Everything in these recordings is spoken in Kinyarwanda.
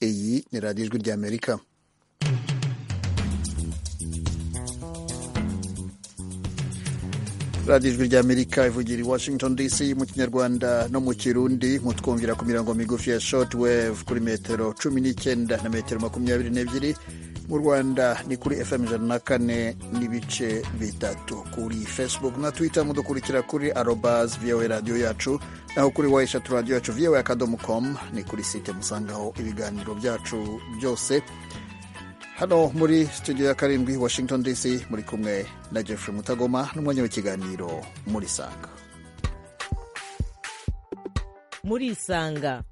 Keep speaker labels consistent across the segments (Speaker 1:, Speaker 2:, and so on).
Speaker 1: iyi ni radiyo ijwi ry'amerika radiyo ijwi ry'amerika ivugira i washington dc mu kinyarwanda no mu kirundi mutwumvira ku mirongo migufi ya short wave kuri metero cumi n'icyenda na metero makumyabiri n'ebyiri mu rwanda ni kuri fm ijana na kane n'ibice bitatu kuri facebook na twitter mudukurikira kuri arobas voa radiyo yacu naho kuri wa eshatu radiyo yacu voa akadomo com ni kuri site musangaho ibiganiro byacu byose hano muri studio ya karindwi washington dc muri kumwe na jeffrey mutagoma n'umwanya w'ikiganiro muri sanga
Speaker 2: muri isanga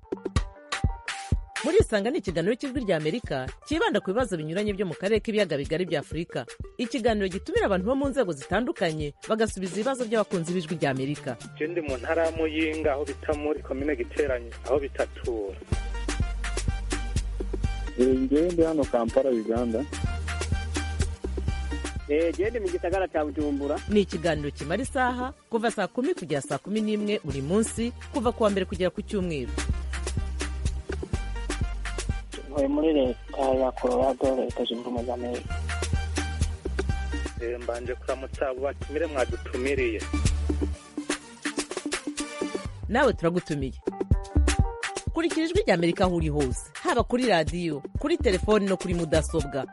Speaker 2: muri isanga ni ikiganiro cy'ijwi ry'amerika cyibanda ku bibazo binyuranye byo mu karere k'ibiyaga bigari bya afurika ikiganiro gitumira abantu bo mu nzego zitandukanye bagasubiza ibibazo by'abakunzi b'ijwi ry'amerika
Speaker 3: ndi mu ntara ya muyinga aho bita muri komine giteranye aho bitatura
Speaker 4: ngewe ndi hano kampala uganda
Speaker 5: gende mu gisagara cya bujumbura
Speaker 2: ni ikiganiro kimara isaha kuva saa kumi kugera saa kumi n'imwe buri munsi kuva ku wa mbere kugera ku cyumweru
Speaker 6: ntuye muri leta ya colorado leta zunze ubumwe za amerika
Speaker 3: mbanje kuramutsa abo batumire mwadutumiriye
Speaker 2: nawe turagutumiye kurikira ijwi ry'amerika aho uri hose haba kuri radiyo kuri telefoni no kuri mudasobwa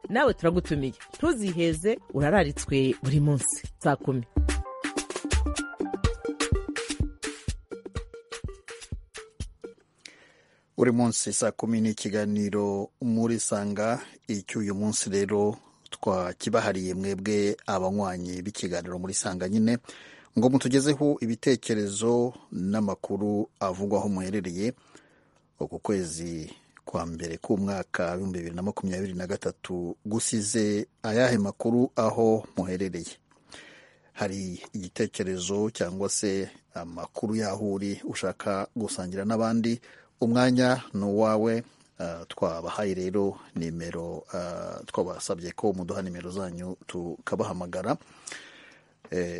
Speaker 2: nawe turagutumiye ntuziheze urararitswe buri munsi saa kumi
Speaker 1: buri munsi saa kumi ni ikiganiro muri sanga icy'uyu munsi rero twakibahariye mwebwe abanywanyi b'ikiganiro muri sanga nyine ngo mutugezeho ibitekerezo n'amakuru avugwa aho muherereye uku kwezi kwa mbere k'umwaka w'ibihumbi bibiri na makumyabiri na gatatu gusize ayahe makuru aho muherereye hari igitekerezo cyangwa se amakuru y'aho uri ushaka gusangira n'abandi umwanya ni uwawe twabahaye rero nimero twabasabye ko muduha nimero zanyu tukabahamagara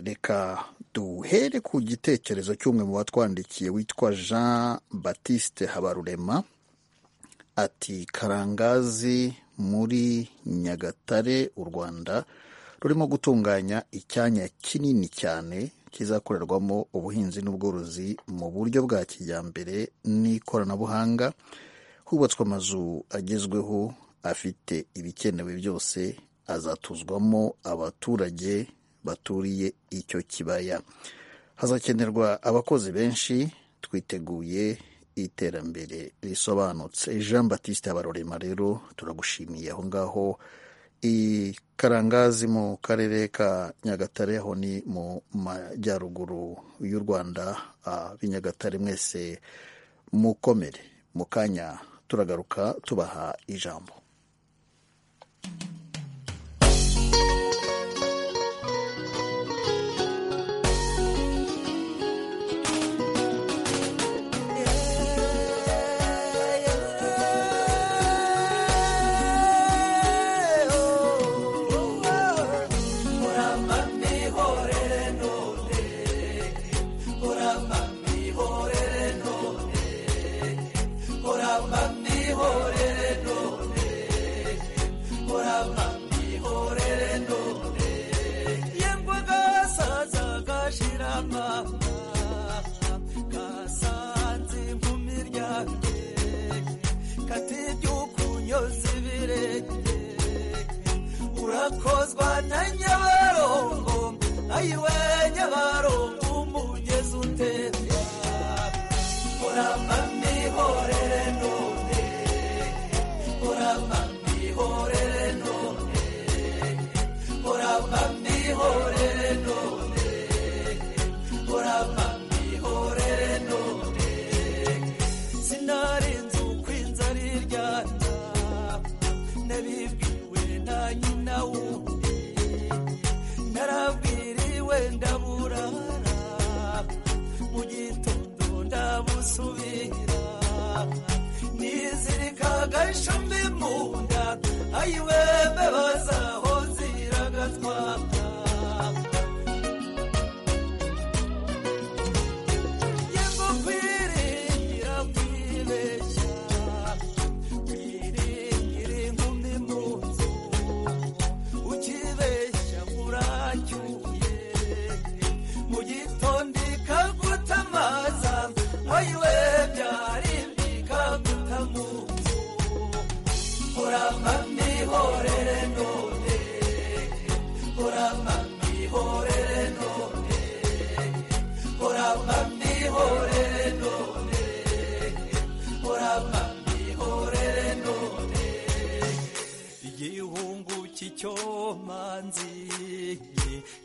Speaker 1: reka duhere ku gitekerezo cy'umwe mu batwandikiye witwa jean batiste habarurema ati karangazi muri nyagatare u rwanda rurimo gutunganya icyanya kinini cyane kizakorerwamo ubuhinzi n'ubworozi mu buryo bwa kijyambere n'ikoranabuhanga hubatswe amazu agezweho afite ibikenewe byose azatuzwamo abaturage baturiye icyo kibaya hazakenerwa abakozi benshi twiteguye iterambere risobanutse jean batiste habarurema rero turagushimiye aho ngaho i karangazi mu karere ka nyagatare aho ni mu majyaruguru y'u rwanda b'i nyagatare mwese mukomere mu kanya turagaruka tubaha ijambo
Speaker 7: Yeah.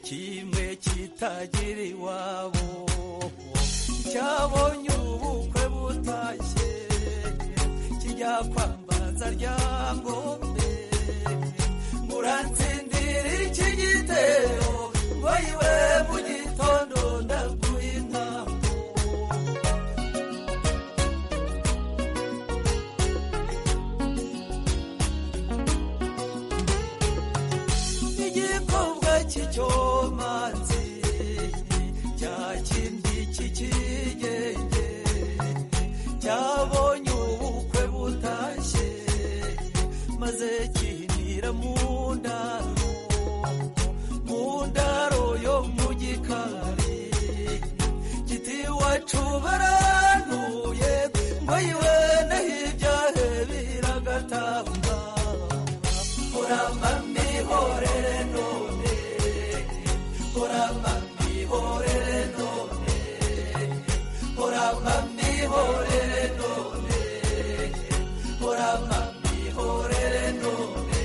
Speaker 7: kimwe kitagira iwabo cyabonye ubukwe butashye kijya kwambaza ryangombe muratsindira iki gitero ngo iwe mu gitondo ndaguha intambo igikorwa cy'icyomanzi cya kindi cy'ikigenge cyabonye ubukwe butashye maze kihinira mu ndaro mu ndaro yo mu gikari giti wacu baranuye ngo yiwe naho ibyahe biragatamba kuramba mihorere none kuramba mihorere none kuramba mihorere none kuramba mihorere none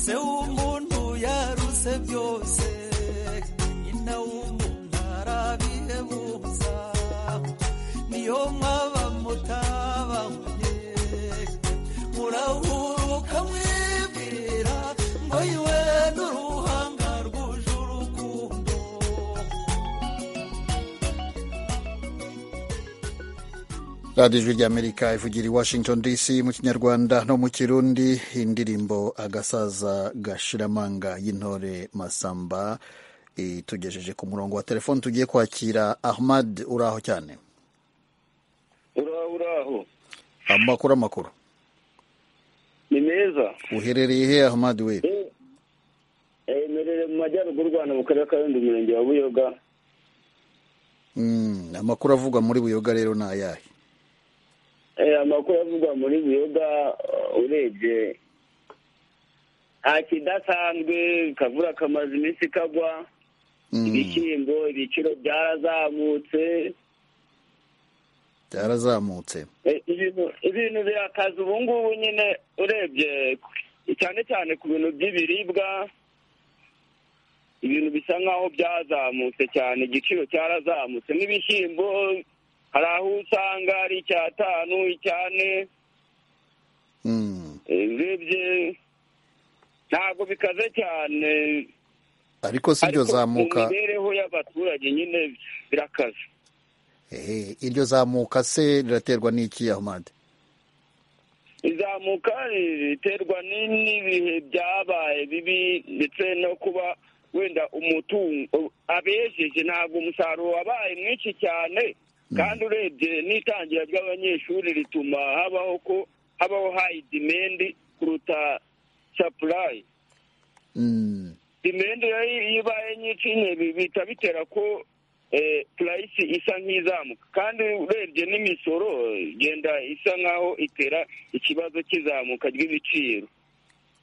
Speaker 7: se umuntu yaruse byose nyina w'umuntu arabihebuza niyo mwaba mutabanye murahuruka mwibwira ngo iwe n'uruhanga rwuje urukundo
Speaker 1: radiyo ijwi ry'amerika ivugira i washington dc mu kinyarwanda no mu kirundi indirimbo agasaza gashiramanga y'intore masamba itugejeje ku murongo wa telefoni tugiye kwakira ahmad uraho cyane
Speaker 8: uraho uraho
Speaker 1: amakuru amakuru
Speaker 8: ni meza
Speaker 1: uherereye he ahmad we
Speaker 8: Eh, merere mu majyaruguru rwanda mu karere ka rundi umurenge wa buyoga
Speaker 1: Mm, amakuru avugwa muri buyoga rero ni ayahe
Speaker 8: Eh, amakuru avugwa muri buyoga eh, urebye nta kidasanzwe kavura kamaze iminsi kagwa
Speaker 1: Mm,
Speaker 8: ibishyimbo ibiciro byarazamutse
Speaker 1: byarazamutse
Speaker 8: Eh, ibintu ibintu birakaza ubu ngubu nyine urebye cyane cyane ku bintu by'ibiribwa ibintu bisa nk'aho byazamutse cyane igiciro cyarazamutse n'ibishyimbo hari aho usanga ari icyatanu icyane
Speaker 1: Mm,
Speaker 8: eh, urebye ntabwo bikaze cyane
Speaker 1: ariko si iryo
Speaker 8: ariko mu
Speaker 1: zamuka
Speaker 8: mibereho y'abaturage nyine birakaze
Speaker 1: ehe iryo zamuka se riraterwa n'iki ahmad
Speaker 8: izamuka riterwa ni- n'ibihe byabaye bibi ndetse no kuba wenda umutungo abejeje ntabwo umusaruro wabaye mwinshi cyane kandi urebye n'itangira ry'abanyeshuri rituma habaho ko habaho hayi dimendi kuruta sapurayi
Speaker 1: Mm,
Speaker 8: dimendi rero iyo ibaye nyinshi nyine bi- bihita bitera ko eh, purayisi isa nk'izamuka kandi urebye n'imisoro igenda isa nk'aho itera ikibazo cy'izamuka ry'ibiciro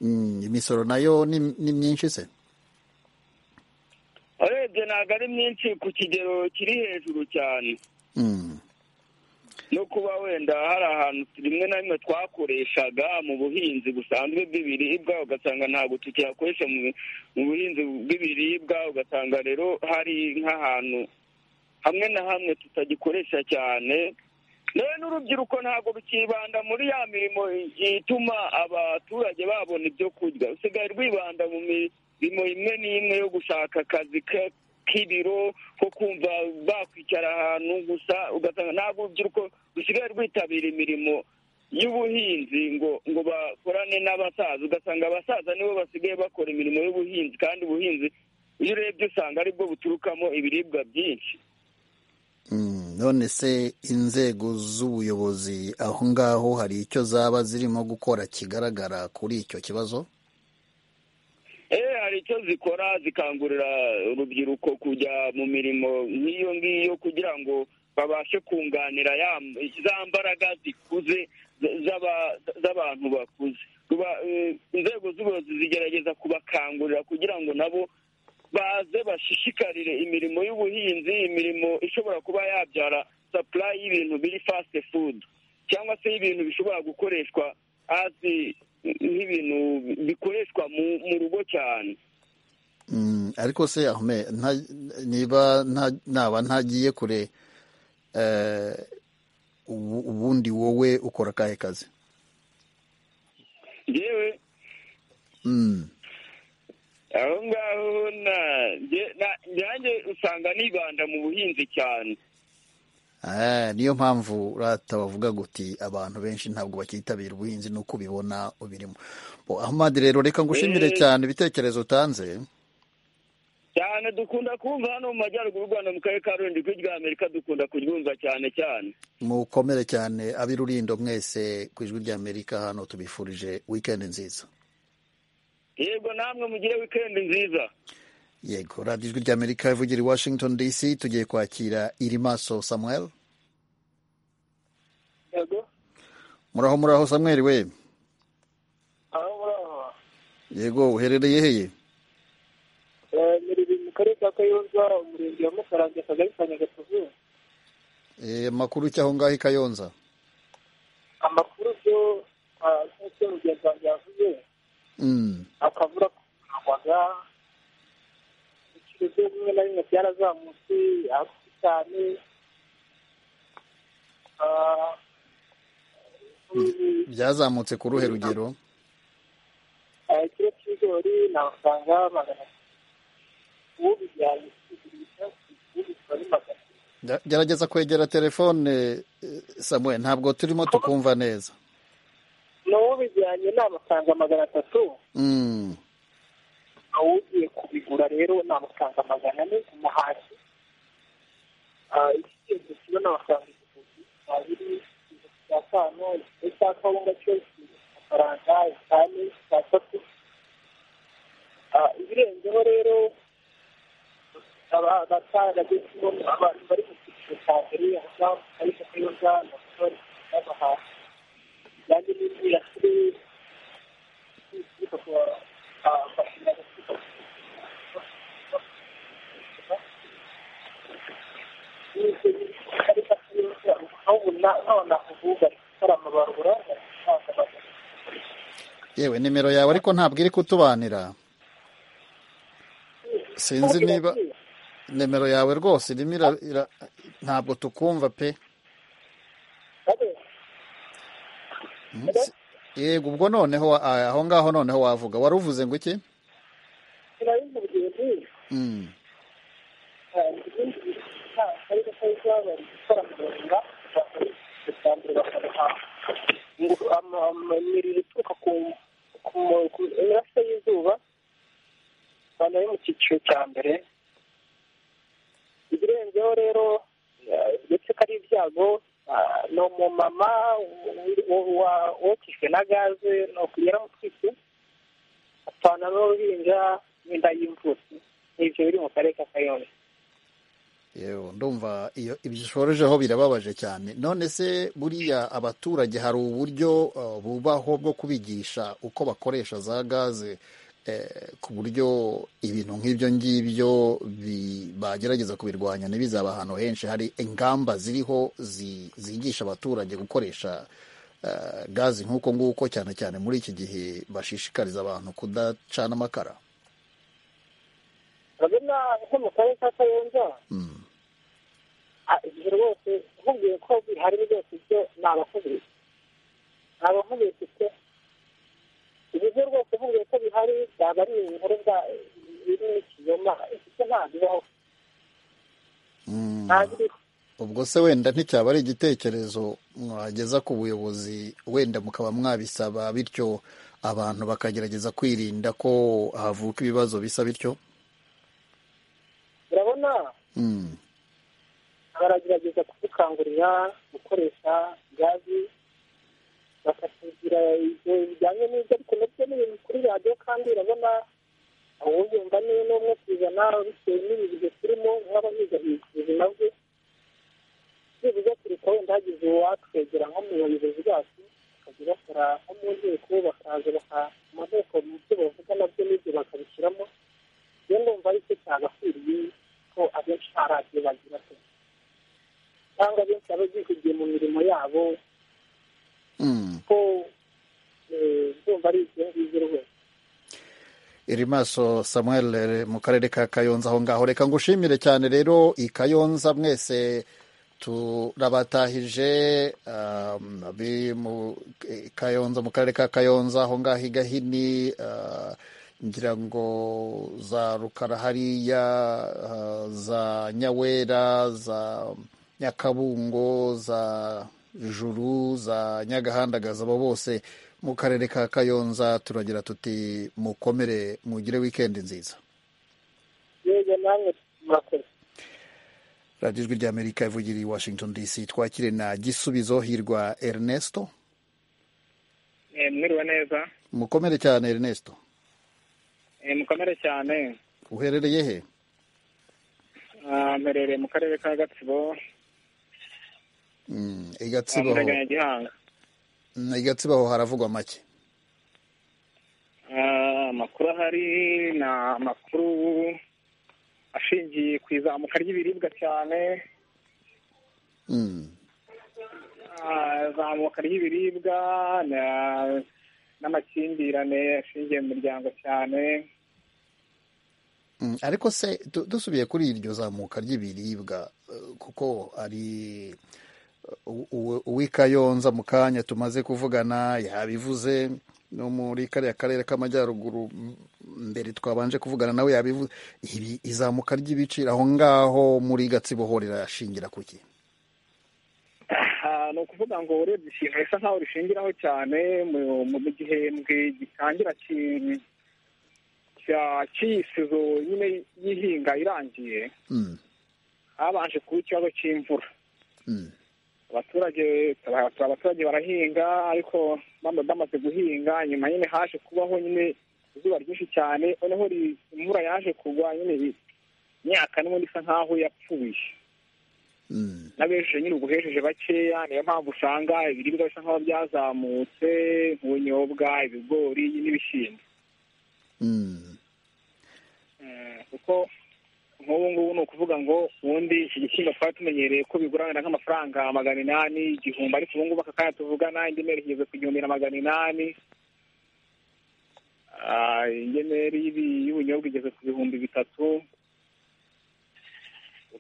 Speaker 1: mm, imisoro nayo ni ni myinshi se
Speaker 8: urebye ntabwo ari myinshi ku kigero kiri hejuru cyane
Speaker 1: Mm,
Speaker 8: no kuba wenda hari ahantu rimwe na rimwe twakoreshaga mu buhinzi busanzwe bw'ibiribwa ugasanga ntabwo tukihakoresha mu- mu buhinzi bw'ibiribwa ugasanga rero hari nk'ahantu hamwe na hamwe tutagikoresha cyane rero n'urubyiruko ntabwo rukibanda muri ya mirimo ituma abaturage babona ibyo kurya rusigaye rwibanda mu mirimo imwe n'imwe yo gushaka akazi ka- k'ibiro ko kumva bakwicara ahantu gusa ugasanga ntabwo urubyiruko rusigaye rwitabira imirimo y'ubuhinzi ngo ngo bakorane n'abasaza ugasanga abasaza nibo basigaye bakora imirimo y'ubuhinzi kandi ubuhinzi iyo urebye usanga aribwo buturukamo ibiribwa byinshi
Speaker 1: mm, none se inzego z'ubuyobozi aho ngaho hari icyo zaba zirimo gukora kigaragara kuri icyo kibazo
Speaker 8: Eh, hari icyo zikora zikangurira urubyiruko kujya mu mirimo nk'iyo ngiyo kugira ngo babashe kunganira ya- za mbaraga zikuze z- z'aba- z'abantu bakuze Ruba- eh, inzego z'ubuyobozi zigerageza kubakangurira kugira ngo nabo baze bashishikarire imirimo y'ubuhinzi imirimo ishobora kuba yabyara supply y'ibintu biri fast food cyangwa se y'ibintu bishobora gukoreshwa as nk'ibintu bikoreshwa mu mu rugo cyane
Speaker 1: Mm, ariko se Ahmed, nta- niba nta- naba ntagiye kure eh, ubu- ubundi wowe ukora akahe kazi
Speaker 8: yewe
Speaker 1: Mm,
Speaker 8: aho ngaho na- nge- na- nanjye usanga nibanda mu buhinzi cyane
Speaker 1: eh, niyo mpamvu urata bavuga guti abantu benshi ntabwo bakitabira ubuhinzi nuko ubibona ubirimo Bo, Ahmad rero reka ngushimire
Speaker 8: Eh.
Speaker 1: cyane ibitekerezo utanze
Speaker 8: cyane dukunda kumva hano mu majyaruguru y'u rwanda mu karere ka rundi ijwi rya amerika dukunda kuryumva cyane cyane
Speaker 1: mukomere cyane ab'i rurindo mwese ku ijwi rya amerika hano tubifurije wikendi nziza
Speaker 8: yego namwe mugire wikendi nziza
Speaker 1: yego radiyo ijwi rya amerika ivugira i washington dc tugiye kwakira irimaso samuel
Speaker 9: yego
Speaker 1: muraho muraho samuel we
Speaker 9: aho muraho
Speaker 1: yego uherereye heye
Speaker 9: Eh, muri mu karere ka kayonza umurenge wa mukarange akagari ka nyagatovu
Speaker 1: Eh, amakuru cy'aho ngaho i kayonza
Speaker 9: amakuru byo ah, nk'uko mugenzi wanjye yavuze
Speaker 1: Mm,
Speaker 9: akavura kugurwaga ibiciro byo bimwe na bimwe byarazamutse hasi cyane Ah, ubu-
Speaker 1: byazamutse ku ruhe rugero
Speaker 9: Ah, ikiro cy'ibigori ni amafaranga magana atatu ubu bijyanye kugurishwa ubu bikaba ari magana atatu
Speaker 1: Ge- gerageza kwegera telefone eh, samuel ntabwo turimo tukumva neza
Speaker 9: n'ubu bijyanye ni amafaranga magana atatu
Speaker 1: Mm,
Speaker 9: ugiye kubigura rero ni amafaranga magana ane umuhashyi ikigenzo kiba ni amafaranga igihumbi abiri igihumbi cya tanu igice cya kawunga cyo kiri ku mafaranga itanu cya tatu ibirenzeho rero abatanga kimwe abantu bari mu cyiciro cya mbere aho ngaho mu karere ka kayonza na sori n'amahashyi kandi n'imyirasire ituruka ku ah, mashanyarazi aturuka ku
Speaker 1: yewe nimero yawe ariko ntabwo iri kutubanira sinzi niba nimero yawe rwose irimo ira- ira- ntabwo tukumva pe Mm, si- yego ubwo noneho wa- ah, aho ngaho noneho wavuga wari uvuze ngo iki Mm,
Speaker 9: imiriro ituruka ku ku- ku mirasire y'izuba abantu bari mu cyiciro cya mbere ibirenzeho rero eh, ndetse ko ari ibyago ah, ni umumama wi- wo- wa- wokejwe na gaze ni yaramutwitse apfana n'uruhinja n'inda y'imvutsi n'ibyo biri mu karere ka kayonza
Speaker 1: yewe ndumva iyo ibyo ushorejeho birababaje cyane none se buriya abaturage hari uburyo eh, bubaho bwo kubigisha uko bakoresha za gaze eh, ku buryo ibintu nk'ibyo ngibyo bi- bagerageza kubirwanya ntibizaba ahantu henshi hari ingamba ziriho zi- zigisha abaturage gukoresha eh, gaze nk'uko nguko cyane cyane muri iki gihe bashishikariza abantu kudacana amakara
Speaker 9: urabona nko mu karere ka kayonza
Speaker 1: Mm.
Speaker 9: Ah, igihe rwose nkubwiye ko bihari byose ibyo ni abakubise ni abakubise pe ibyo rwose nkubwiye ko bihari byaba ari inkuru bwa biri n'ikinyoma ibyo ntabwo bibaho
Speaker 1: Mm.
Speaker 9: ntabwo iriho
Speaker 1: ubwo se wenda nticyaba ari igitekerezo mwageza ku buyobozi wenda mukaba mwabisaba bityo abantu bakagerageza kwirinda ko havuka ibibazo bisa bityo
Speaker 9: urabona
Speaker 1: Mm,
Speaker 9: baragerageza kudukangurira gukoresha gazi bakatubwira ibyo bijyanye n'ibyo ariko nabyo ni ibintu kuri radiyo kandi urabona uwuyumva ni n'umwe ku ijana bitewe n'ibihe turimo nk'aba yizahiriza ubuzima bwe byibuze kureka wenda hagize uwatwegera nko mu bayobozi bacu bakajya bakora nko mu nteko bakaza bakaha amaheko mu byo bavuga nabyo n'ibyo bakabishyiramo rero ndumva ari cyo cyagakwiriye ko abenshi nta radiyo bagira pe cyangwa benshi baba bihugiye mu mirimo yabo
Speaker 1: mm.
Speaker 9: ko eh, ndumva ari ibyo ngibyo rwose
Speaker 1: iri maso samuel eh, mu karere ka kayonza aho ngaho reka ngushimire cyane rero i kayonza mwese turabatahije um, abi mu eh, kayonza mu karere ka kayonza aho ngaho igahini ah, ngira ngo za rukara hariya ah, za nyawera za nyakabungo za juru za nyagahandagaza abo bose mu karere ka kayonza turagira tuti mukomere mugire wikendi nziza
Speaker 6: yego namwe murakoze
Speaker 1: radiyo ijwi ry'amerika ivugira i washington dc twakire na gisubizo hirwa ernesto
Speaker 3: mwiriwe neza
Speaker 1: mukomere cyane ernesto
Speaker 3: Eh, mukomere cyane
Speaker 1: uherereye he
Speaker 3: Ah, mperereye mu karere ka gatsibo
Speaker 1: Mm, i
Speaker 3: ah,
Speaker 1: gatsibo
Speaker 3: mu
Speaker 1: ho
Speaker 3: Ntaganya gihanga
Speaker 1: Mm, i gatsibo ho haravugwa make
Speaker 3: Ah, amakuru ahari ni amakuru ashingiye ku izamuka ry'ibiribwa cyane
Speaker 1: Mm,
Speaker 3: Ah, izamuka ry'ibiribwa na- n'amakimbirane ashingiye mu miryango cyane
Speaker 1: mm. ariko se du- dusubiye kuri iryo zamuka ry'ibiribwa eh, kuko ari u- u- uw'ikayonza mu kanya tumaze kuvugana yabivuze no muri kariya karere k'amajyaruguru m- mbere twabanje kuvugana nawe yabivuze ibi izamuka ry'ibiciro aho ngaho muri gatsibo ho rirashingira ku ki
Speaker 3: Ah, ni ukuvuga ngo urebye ikintu bisa nkaho rishingiraho cyane mu- mu mu gihembwe gitangira ki- cya- cy'iyisizo nyine y'ihinga irangiye
Speaker 1: Mm,
Speaker 3: habanje kuba ikibazo cy'imvura
Speaker 1: mm,
Speaker 3: abaturage abaturage barahinga ariko bama- bamaze guhinga nyuma nyine haje kubaho nyine izuba ryinshi cyane noneho ri- imvura yaje kugwa nyine i- imyaka n'ubundi isa nkaho yapfuye
Speaker 1: mm.
Speaker 3: n'abejeje nyine uguhejeje bakeya niyo mpamvu usanga ibiribwa bisa nkaho byazamutse nk'ubunyobwa ibigori n'ibishyimbo
Speaker 1: Mm,
Speaker 3: Eh, kuko nk'ubu ngubu ni ukuvuga ngo ubundi iki gishyimbo twari tumenyereye ko biguranira nk'amafaranga magana inani igihumbi ariko ubu ngubu aka kanya tuvugana ingemeri igeze ku gihumbi na magana inani Ah, ingemeri y'ibi- y'ubunyobwa igeze ku bihumbi bitatu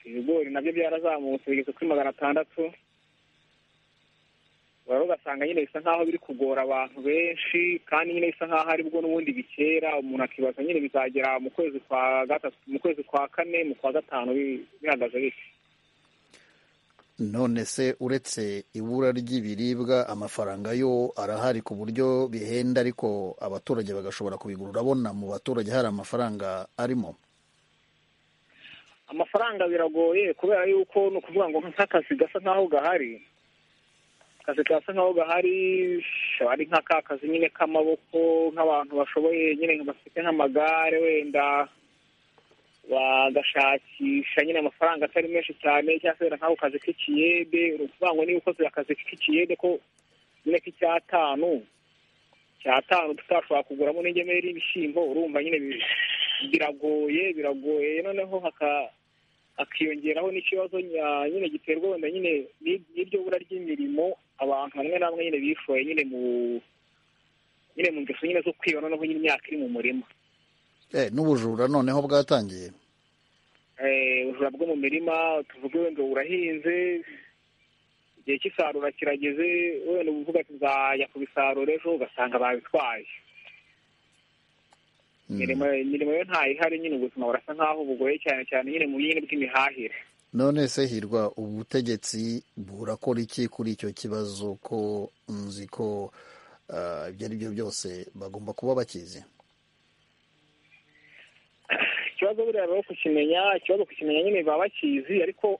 Speaker 3: ibigori nabyo byarazamutse bigeze kuri magana atandatu rero ugasanga nyine bisa nkaho biri kugora abantu benshi kandi nyine bisa nkaho aribwo n'ubundi bikera umuntu akibaza nyine bizagera mu kwezi kwa gatatu mu kwezi kwa kane mu kwa gatanu bi- bihagaze bite
Speaker 1: none se uretse ibura ry'ibiribwa amafaranga yo arahari ku buryo bihenda ariko abaturage bagashobora kubigura urabona mu baturage hari amafaranga arimo
Speaker 3: amafaranga biragoye kubera yuko ni ukuvuga ngo nk'akazi gasa nkaho gahari akazi gasa nkaho gahari ari nk'aka kazi nyine k'amaboko nk'abantu bashoboye nyine bafite nk'amagare wenda bagashakisha nyine amafaranga atari menshi cyane cyangwa se wenda nk'ako kazi k'ikiyede ni ukuvuga ngo niba ukoze akazi k'ikiyede ko nyine k'icyatanu cyatanu tutashobora kuguramo n'ingemeri y'ibishyimbo urumva nyine bi- biragoye biragoye noneho haka hakiyongeraho n'ikibazo nya- nyine giterwa wenda nyine n'i- n'iryo bura ry'imirimo abantu bamwe na bamwe nyine bishoye nyine mu nyine mu ngeso nyine zo kwiba noneho nyine imyaka iri mu murima
Speaker 1: Eh, n'ubujura noneho bwatangiye
Speaker 3: Eh, ubujura bwo mu mirima tuvuge wenda urahinze igihe cy'isarura kirageze wenda uba uvuga ati nzajya kubisarura ejo ugasanga babitwaye
Speaker 1: Mm.
Speaker 3: imirimo imirimo yo ntayihari nyine ubuzima burasa nk'aho bugoye cyane cyane nyine mu nyine bw'imihahire
Speaker 1: none se hirwa ubutegetsi burakora iki kuri icyo kibazo ko nzi ko ah, ibyo ari byo byose bagomba kuba bakizi
Speaker 3: ikibazo buriya baba kukimenya ikibazo kukimenya nyine baba bakizi ariko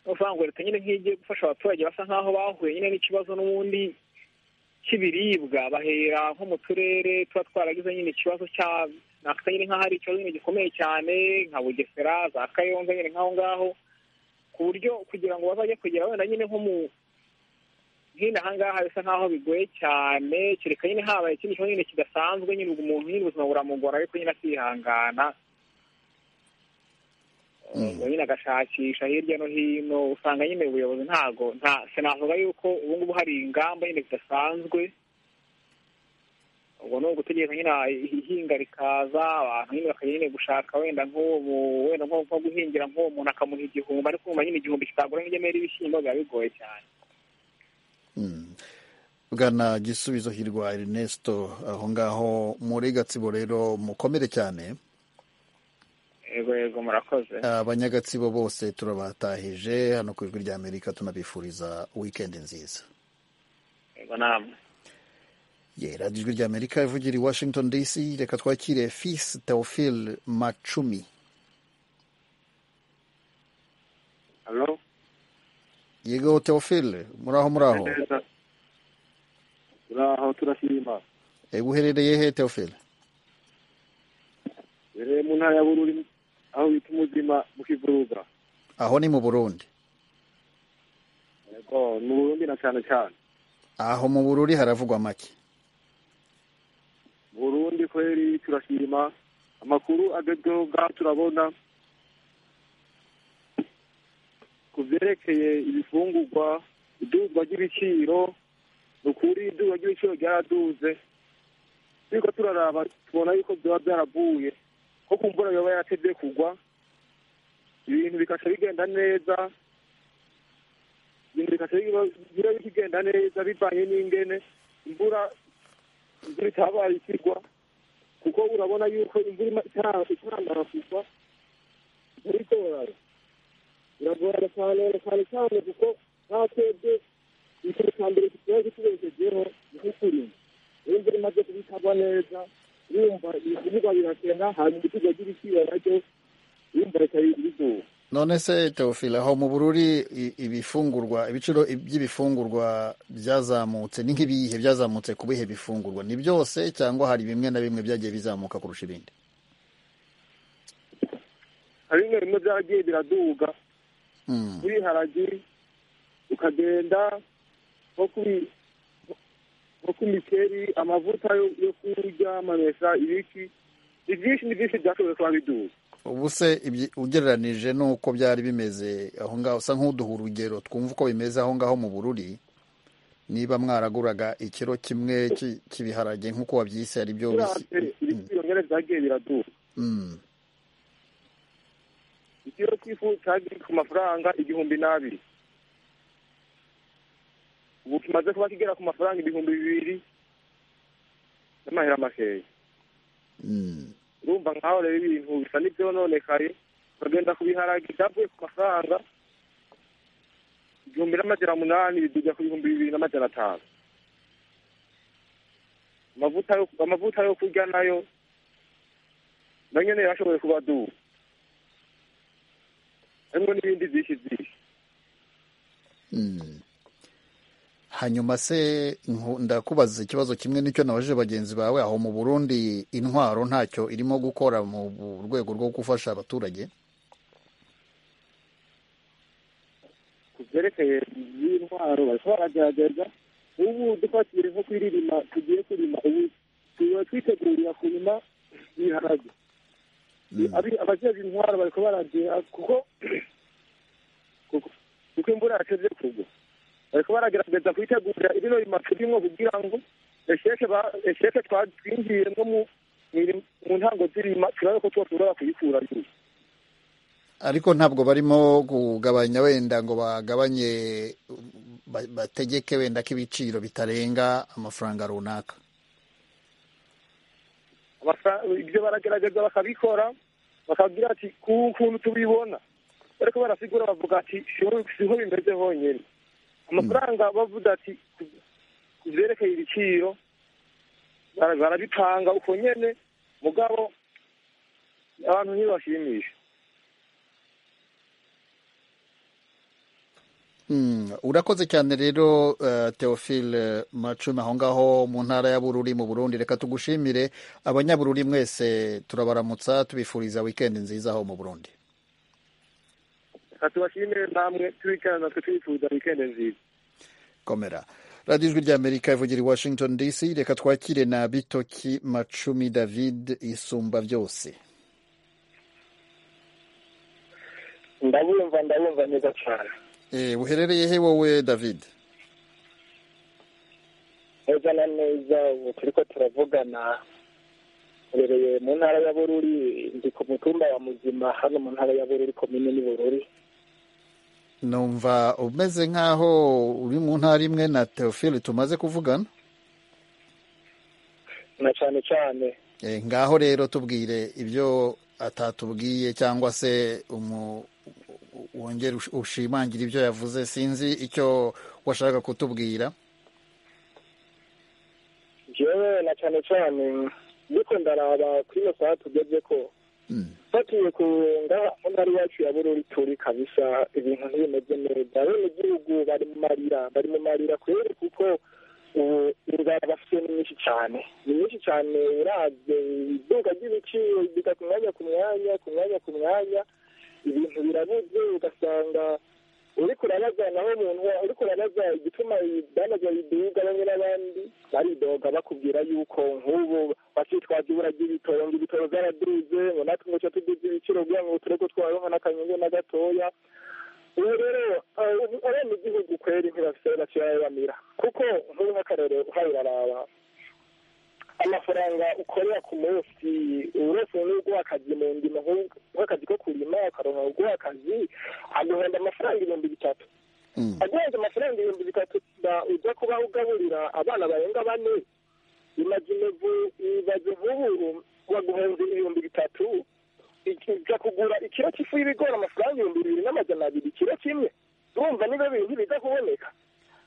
Speaker 3: uvuga ngo leta nyine nk'igiye gufasha abaturage basa nk'aho bahuye nyine n'ikibazo n'ubundi cy'ibiribwa bahera nko mu turere tuba twaragize nyine ikibazo cya nakita nyine nk'aho ari ikibazo nyine gikomeye cyane nka bugesera za kayonza nyine nk'aho ngaho ku buryo kugira ngo bazajye kugera wenda nyine nko mu hino aha ngaha bisa nk'aho bigoye cyane kereka nyine habaye ikindi kibazo nyine kidasanzwe nyine ubwo umuntu nyine ubuzima buramugora ariko nyine akihangana ubwo nyine agashakisha hirya no hino usanga nyine ubuyobozi ntago nta sinavuga yuko ubu ngubu hari ingamba nyine zidasanzwe ubwo ni ugutegeka nyine ihinga rikaza abantu nyine bakajya nyine gushaka wenda nk'uwo mu- wenda nko nko guhingira nk'uwo muntu akamuha igihumbi ariko nyuma nyine igihumbi kitagura nk'igemera ibishyimbo biba bigoye cyane
Speaker 1: bwana gisubizo hirwa Ernesto aho ngaho muri gatsibo rero mukomere cyane
Speaker 3: yego yego murakoze
Speaker 1: abanyagatsibo bose turabatahije hano ku ijwi rya amerika tunabifuriza wikendi nziza
Speaker 3: yego namwe
Speaker 1: ye radiyo ijwi rya amerika ivugira i washington dc reka twakire fisi teofil macumi
Speaker 10: Halo,
Speaker 1: yego teofil muraho muraho
Speaker 10: neza. Turaho turashima Imana.
Speaker 1: E, uherereye he teofil
Speaker 10: Rero mu ntara ya Bururi aho bita umuzima mu Kivuruga.
Speaker 1: aho ni mu burundi
Speaker 10: Yego, ni Burundi na cyane cyane.
Speaker 1: aho mu bururi haravugwa make
Speaker 10: Burundi kweri turashima amakuru agezweho bwa turabona ku byerekeye ibifungurwa iduzwa ry'ibiciro ni ukuri iduzwa ry'ibiciro ryaraduze ariko turaraba tubona yuko byaba byaravuye ko ku mvura yoba yarateze kugwa ibintu bikaca bigenda neza ibintu bikaca biba- biba bigenda neza bivanye n'ingene imvura imvura itabaye ikigwa kuko urabona yuko imvura ima- itara- itarangara kugwa itari igorana biragorana cyane cyane cyane kuko nta twebwe ikintu cya mbere tuba gitubeshejeho ni nk'ukurima iyo imvura imaze kuba itagwa neza urumva ibivugwa birasenga hanyuma ibiciro by'ibiciro nabyo urumva leta yigira izuba
Speaker 1: none se teofil aho mu bururi i- ibifungurwa ibiciro by'ibifungurwa byazamutse ni nk'ibihe byazamutse ku bihe bifungurwa ni byose cyangwa hari bimwe na bimwe byagiye bizamuka kurusha ibindi
Speaker 10: hari bimwe bimwe byaragiye biraduga
Speaker 1: Mm.
Speaker 10: kuri haragi ukagenda nko kuri nko ku mikeri amavuta yo- yo kurya amamesa ibiki ni byinshi ni byinshi byashoboye kuba biduga
Speaker 1: ubu se ibyi- ugereranije n'uko byari bimeze aho ngaho usa nk'uduha urugero twumva uko bimeze aho ngaho mu bururi niba mwaraguraga ikiro kimwe cy'i- cy'ibiharage nk'uko wabyise ari byo bisi-
Speaker 10: birambe ibiciro nyine byagiye biraduga
Speaker 1: Mm.
Speaker 10: ikiro cy'ifu cyagiye ku mafaranga igihumbi n'abiri ubu kimaze kuba kigera ku mafaranga ibihumbi bibiri n'amahera makeya
Speaker 1: Mm.
Speaker 10: urumva nkaho rero ibintu bisa n'ibyononekaye ukagenda ku biharage byavuye ku mafaranga igihumbi n'amajana munani biduga ku bihumbi bibiri n'amajana atanu amavuta yo amavuta yo kurya nayo na nyene yarashoboye kuba duha harimwo n'ibindi byinshi byinshi
Speaker 1: Mm. hanyuma se nku- ndakubaza ikibazo kimwe n'icyo nabajije bagenzi bawe aho mu burundi intwaro ntacyo irimo gukora mu bu- rwego rwo gufasha abaturage
Speaker 10: ku byerekeye intwaro bariko baragerageza ubu dufatiye nko kwirima tugiye kurima ubu tuba twitegurira kurima ibiharage Abi- abajejwe intwaro bariko baragira kuko kuko kuko imvura yateze kugwa bariko baragerageza kwitegurira ibino rima turimwo kugira ngo esheke ba- esheke twatwinjiye nko mu mwiri- mu ntango z'irima turabe ko twoshobora kuyikura yuko
Speaker 1: ariko ntabwo barimo kugabanya wenda ngo bagabanye ba- bategeke wenda ko ibiciro bitarenga amafaranga runaka
Speaker 10: Abasa- ibyo baragerageza bakabikora bakagira ati ku kuntu tubibona ariko barasigura bavuga ati "Siho- siho bimeze honyine amafaranga bavuze ati ku- ku byerekeye ibiciro bara- barabitanga uko nyene mugabo abantu ntibashimisha
Speaker 1: Mm, urakoze cyane rero uh, Theophile Macumi aho ngaho mu ntara ya Bururi mu Burundi reka tugushimire abanyabururi mwese turabaramutsa tubifuriza weekend nziza aho mu Burundi
Speaker 10: reka tubashimire namwe tubikana natwe tubifuza wikende nziza
Speaker 1: komera radiyo ijwi ry'amerika ivugira i washington dc reka twakire na bitoki macumi david isumba byose
Speaker 4: ndabumva ndabumva neza cyane
Speaker 1: e, uherereye he wowe david
Speaker 6: neza na neza ubu turi ko turavugana mbereye mu ntara ya bururi ndi ku mutumba wa muzima hano mu ntara ya bururi komine ni bururi
Speaker 1: numva umeze nk'aho uri mu ntara imwe na teofili tumaze kuvugana
Speaker 6: na cyane cyane
Speaker 1: Eh, ngaho rero tubwire ibyo atatubwiye cyangwa se umu- wongere ush- ushimangire ibyo yavuze sinzi icyo washaka kutubwira
Speaker 6: jewe na cyane cyane ndiko ndaraba kuri iyo saha tugeze ko fatiye ku ngaha mu ntara yacu ya bururi turi kabisa ibintu ntibimeze neza bene igihugu bari mu marira bari mu marira kubera kuko ubu inzara bafite ni nyinshi cyane ni nyinshi cyane uravye iduka ry'ibiciro biga ku mwanya ku mwanya ku mwanya ku mwanya ibintu birabuze ugasanga uriko urabaza naho umuntu wa- uriko urabaza igituma banaza biduga bamwe n'abandi baridoga bakubwira yuko nk'ubu bakitwaza ibura ry'ibitoro ngo ibitoro byaraduze ngo natwe ngo tuduze ibiciro kugira ngo tureko twaronka n'akanyungu na gatoya ubu rero abanyagihugu kweri ntibafite baciye bamira kuko nk'ubu nk'akarere uhaye uraraba amafaranga ukorera ku munsi uretse n'uguha akazi mu ndimo nk'u- nk'akazi ko kurima ukaronka uguha akazi aguhenda amafaranga ibihumbi bitatu aguhenda amafaranga ibihumbi bitatu ba- ujya kuba ugaburira abana barenga bane imaze imevu ibaze nk'ubu baguhenze ibihumbi bitatu iki- ujya kugura ikiro cy'ifu y'ibigori amafaranga ibihumbi bibiri n'amajana abiri ikiro kimwe urumva niba bintu biza kuboneka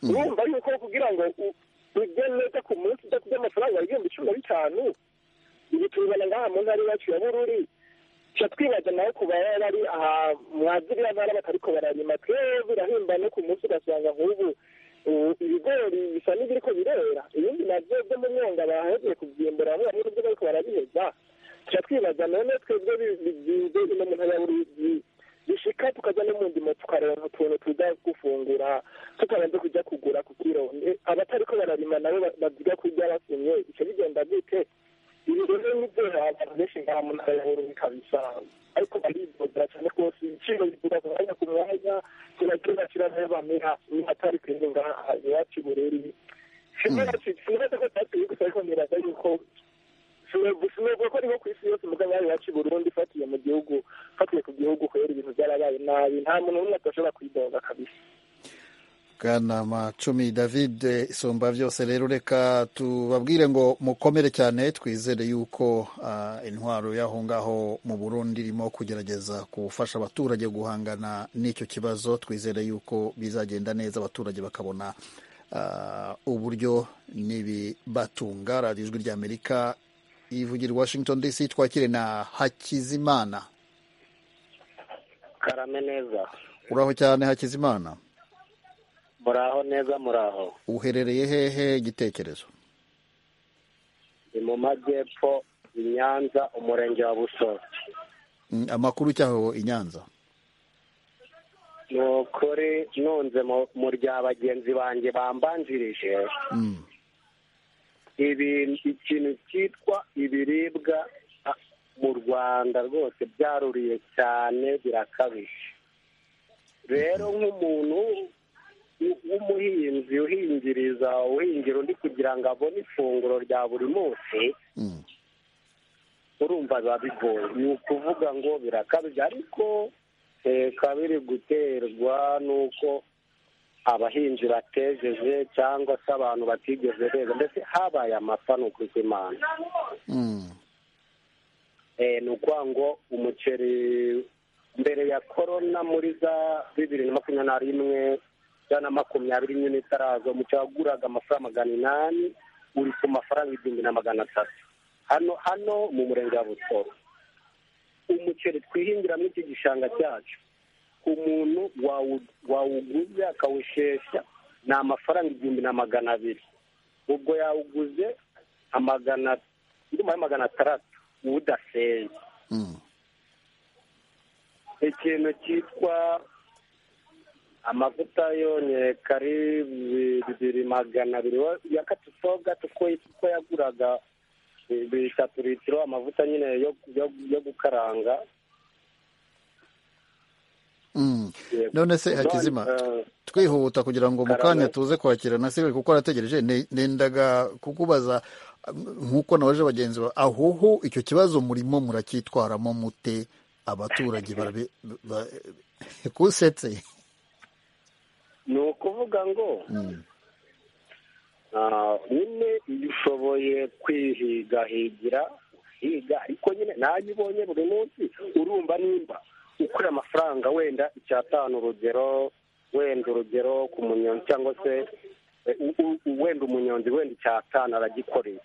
Speaker 6: urumva yuko kugira ngo u- ujye neza ku munsi udafite amafaranga ibihumbi cumi na bitanu ibi tubibona ngaha mu ntara yacu ya bururi tuca twibaza nawe ku baba bari aha mwaziriya ntara batariko bararima twebwe birahimba no ku munsi ugasanga nk'ubu ubu ibigori bisa n'ibiriko birera ibindi navyo byo mu mwonga bahevye kuvyimbura bamwe bamwe nivyo bariko barabiheza tuca twibaza none twebwe bi- bizinze ino mu ntara ya bururi bishika tukaja no mu ndimo tukaronka utuntu tuza gufungura tutabanze kuja kugura ku kiro Ne- abatariko bararima nabo ba- baziga kurya basimye ico bigenda gute ibi rero nibyo abantu benshi ngaha mu ntara ya bururi kabisa ariko baridodera cyane rwose ibiciro bigura ku mwanya ku mwanya turagira bacira nayo bamera ni atari kwende ngaha iwacu i bururi sinaza ko tatuye gusa ariko niraza yuko sinavuga ko ari nko ku isi yose muga ngaha iwacu i burundi ifatiye mu gihugu fatiye ku gihugu kubera ibintu byarabaye nabi nta muntu n'umwe atashobora kwidoga kabisa
Speaker 1: bwana macumi david isumba byose rero reka tubabwire ngo mukomere cyane twizere yuko ah, intwaro y'aho ngaho mu burundi irimo kugerageza gufasha abaturage guhangana n'icyo kibazo twizere yuko bizagenda neza abaturage bakabona ah, uburyo n'ibibatunga radiyo ijwi ry'amerika ivugira i washington dc twakire na hakizimana
Speaker 11: karame neza
Speaker 1: uraho cyane hakizimana
Speaker 11: muraho neza muraho
Speaker 1: uherereye hehe igitekerezo
Speaker 11: ni mu majyepfo i nyanza umurenge wa busoro
Speaker 1: Mm, amakuru cyaho i nyanza
Speaker 11: ni ukuri nunze mu- mu rya bagenzi banjye bambanjirije
Speaker 1: Mm.
Speaker 11: ibi- ikintu cyitwa ibiribwa ah, mu rwanda rwose byaruriye cyane birakabije rero nk'umuntu w- w'umuhinzi uhingiriza uhingira undi kugira ngo abone ifunguro rya buri munsi
Speaker 1: Mm.
Speaker 11: urumva biba bigoye ni ukuvuga ngo birakabije ariko eh, kabiri guterwa n'uko abahinzi batejeje cyangwa se abantu batigeze beza mbese habaye amapfa ni ukuri kw'imana
Speaker 1: Mm.
Speaker 11: Eh, ni ukuvuga ngo umuceri mbere ya korona muri za bibiri na makumyabiri na rimwe ijana na makumyabiri rimwe n'itaraza umuceri waguraga amafaranga magana inani uri ku mafaranga igihumbi na magana atatu hano hano mu murenge wa busoro umuceri twihingiramo iki gishanga cyacu umuntu wawu- wawuguze akawushesha ni amafaranga igihumbi na magana abiri ubwo yawuguze amagana ndumva ari magana atandatu udaseye ikintu cyitwa amavuta yonyeka ari bibiri magana abiri wa- ya katusoga kuko kuko yaguraga bi- bitatu litiro amavuta nyine yo yo- yo gukaranga
Speaker 1: Mm. none se hakizima twihuta kugira ngo mu kanya tuze kwakira nasigaye kuko arategereje Ne- nendaga kukubaza nk'uko nabaje bagenzi bawe ahoho icyo kibazo murimo muracyitwaramo mute abaturage barabi- ba- kusetse
Speaker 11: ni ukuvuga ngo ah, nyine iyo ushoboye kwihigahigira uhiga ariko nyine nayo ubonye buri munsi urumva nimba ukora amafaranga wenda icyatanu urugero wenda urugero ku munyonzi cyangwa se eh, u- u- u- wenda umunyonzi wenda icyatanu aragikoreye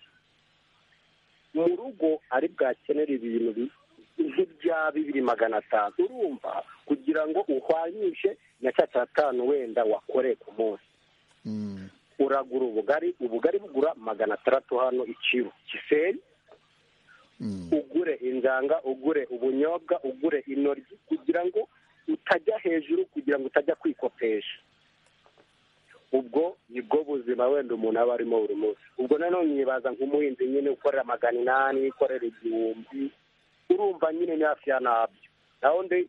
Speaker 11: mu rugo ari bwakenera ibintu bi- nk'ibya bibiri magana atanu urumva kugira ngo uhwanyishe na cya cyatanu wenda wakoreye ku munsi uragura ubugari ubugari bugura magana atandatu hano ikiru kisenyi ugure injanga ugure ubunyobwa ugure intoryi kugira ngo utajya hejuru kugira ngo utajya kwikopesha ubwo nibwo buzima wenda umuntu aba arimo buri munsi ubwo nanone yibaza nk'umuhinzi nyine ukorera magana inani ukorera igihumbi urumva nyine ni hafi ya nabyo naho undi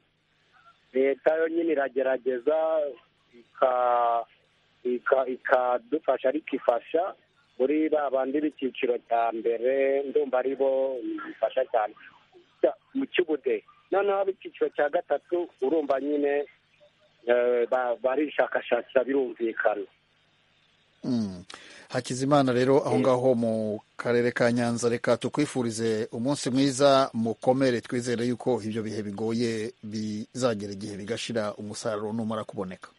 Speaker 11: leta yo nyine iragerageza ika- ika- ikadufasha ariko ifasha muri ba bandi b'icyiciro cya mbere ndumva ari bo bifasha cyane Ja- mu cy'ubudehe noneho ab'icyiciro cya gatatu urumva nyine eh, ba- barishakashakira birumvikana
Speaker 1: Mm. Hakizimana rero aho ngaho mu karere ka Nyanza reka tukwifurize umunsi mwiza mukomere twizere yuko ibyo bihe bigoye bizagera igihe bigashira umusaruro numara kuboneka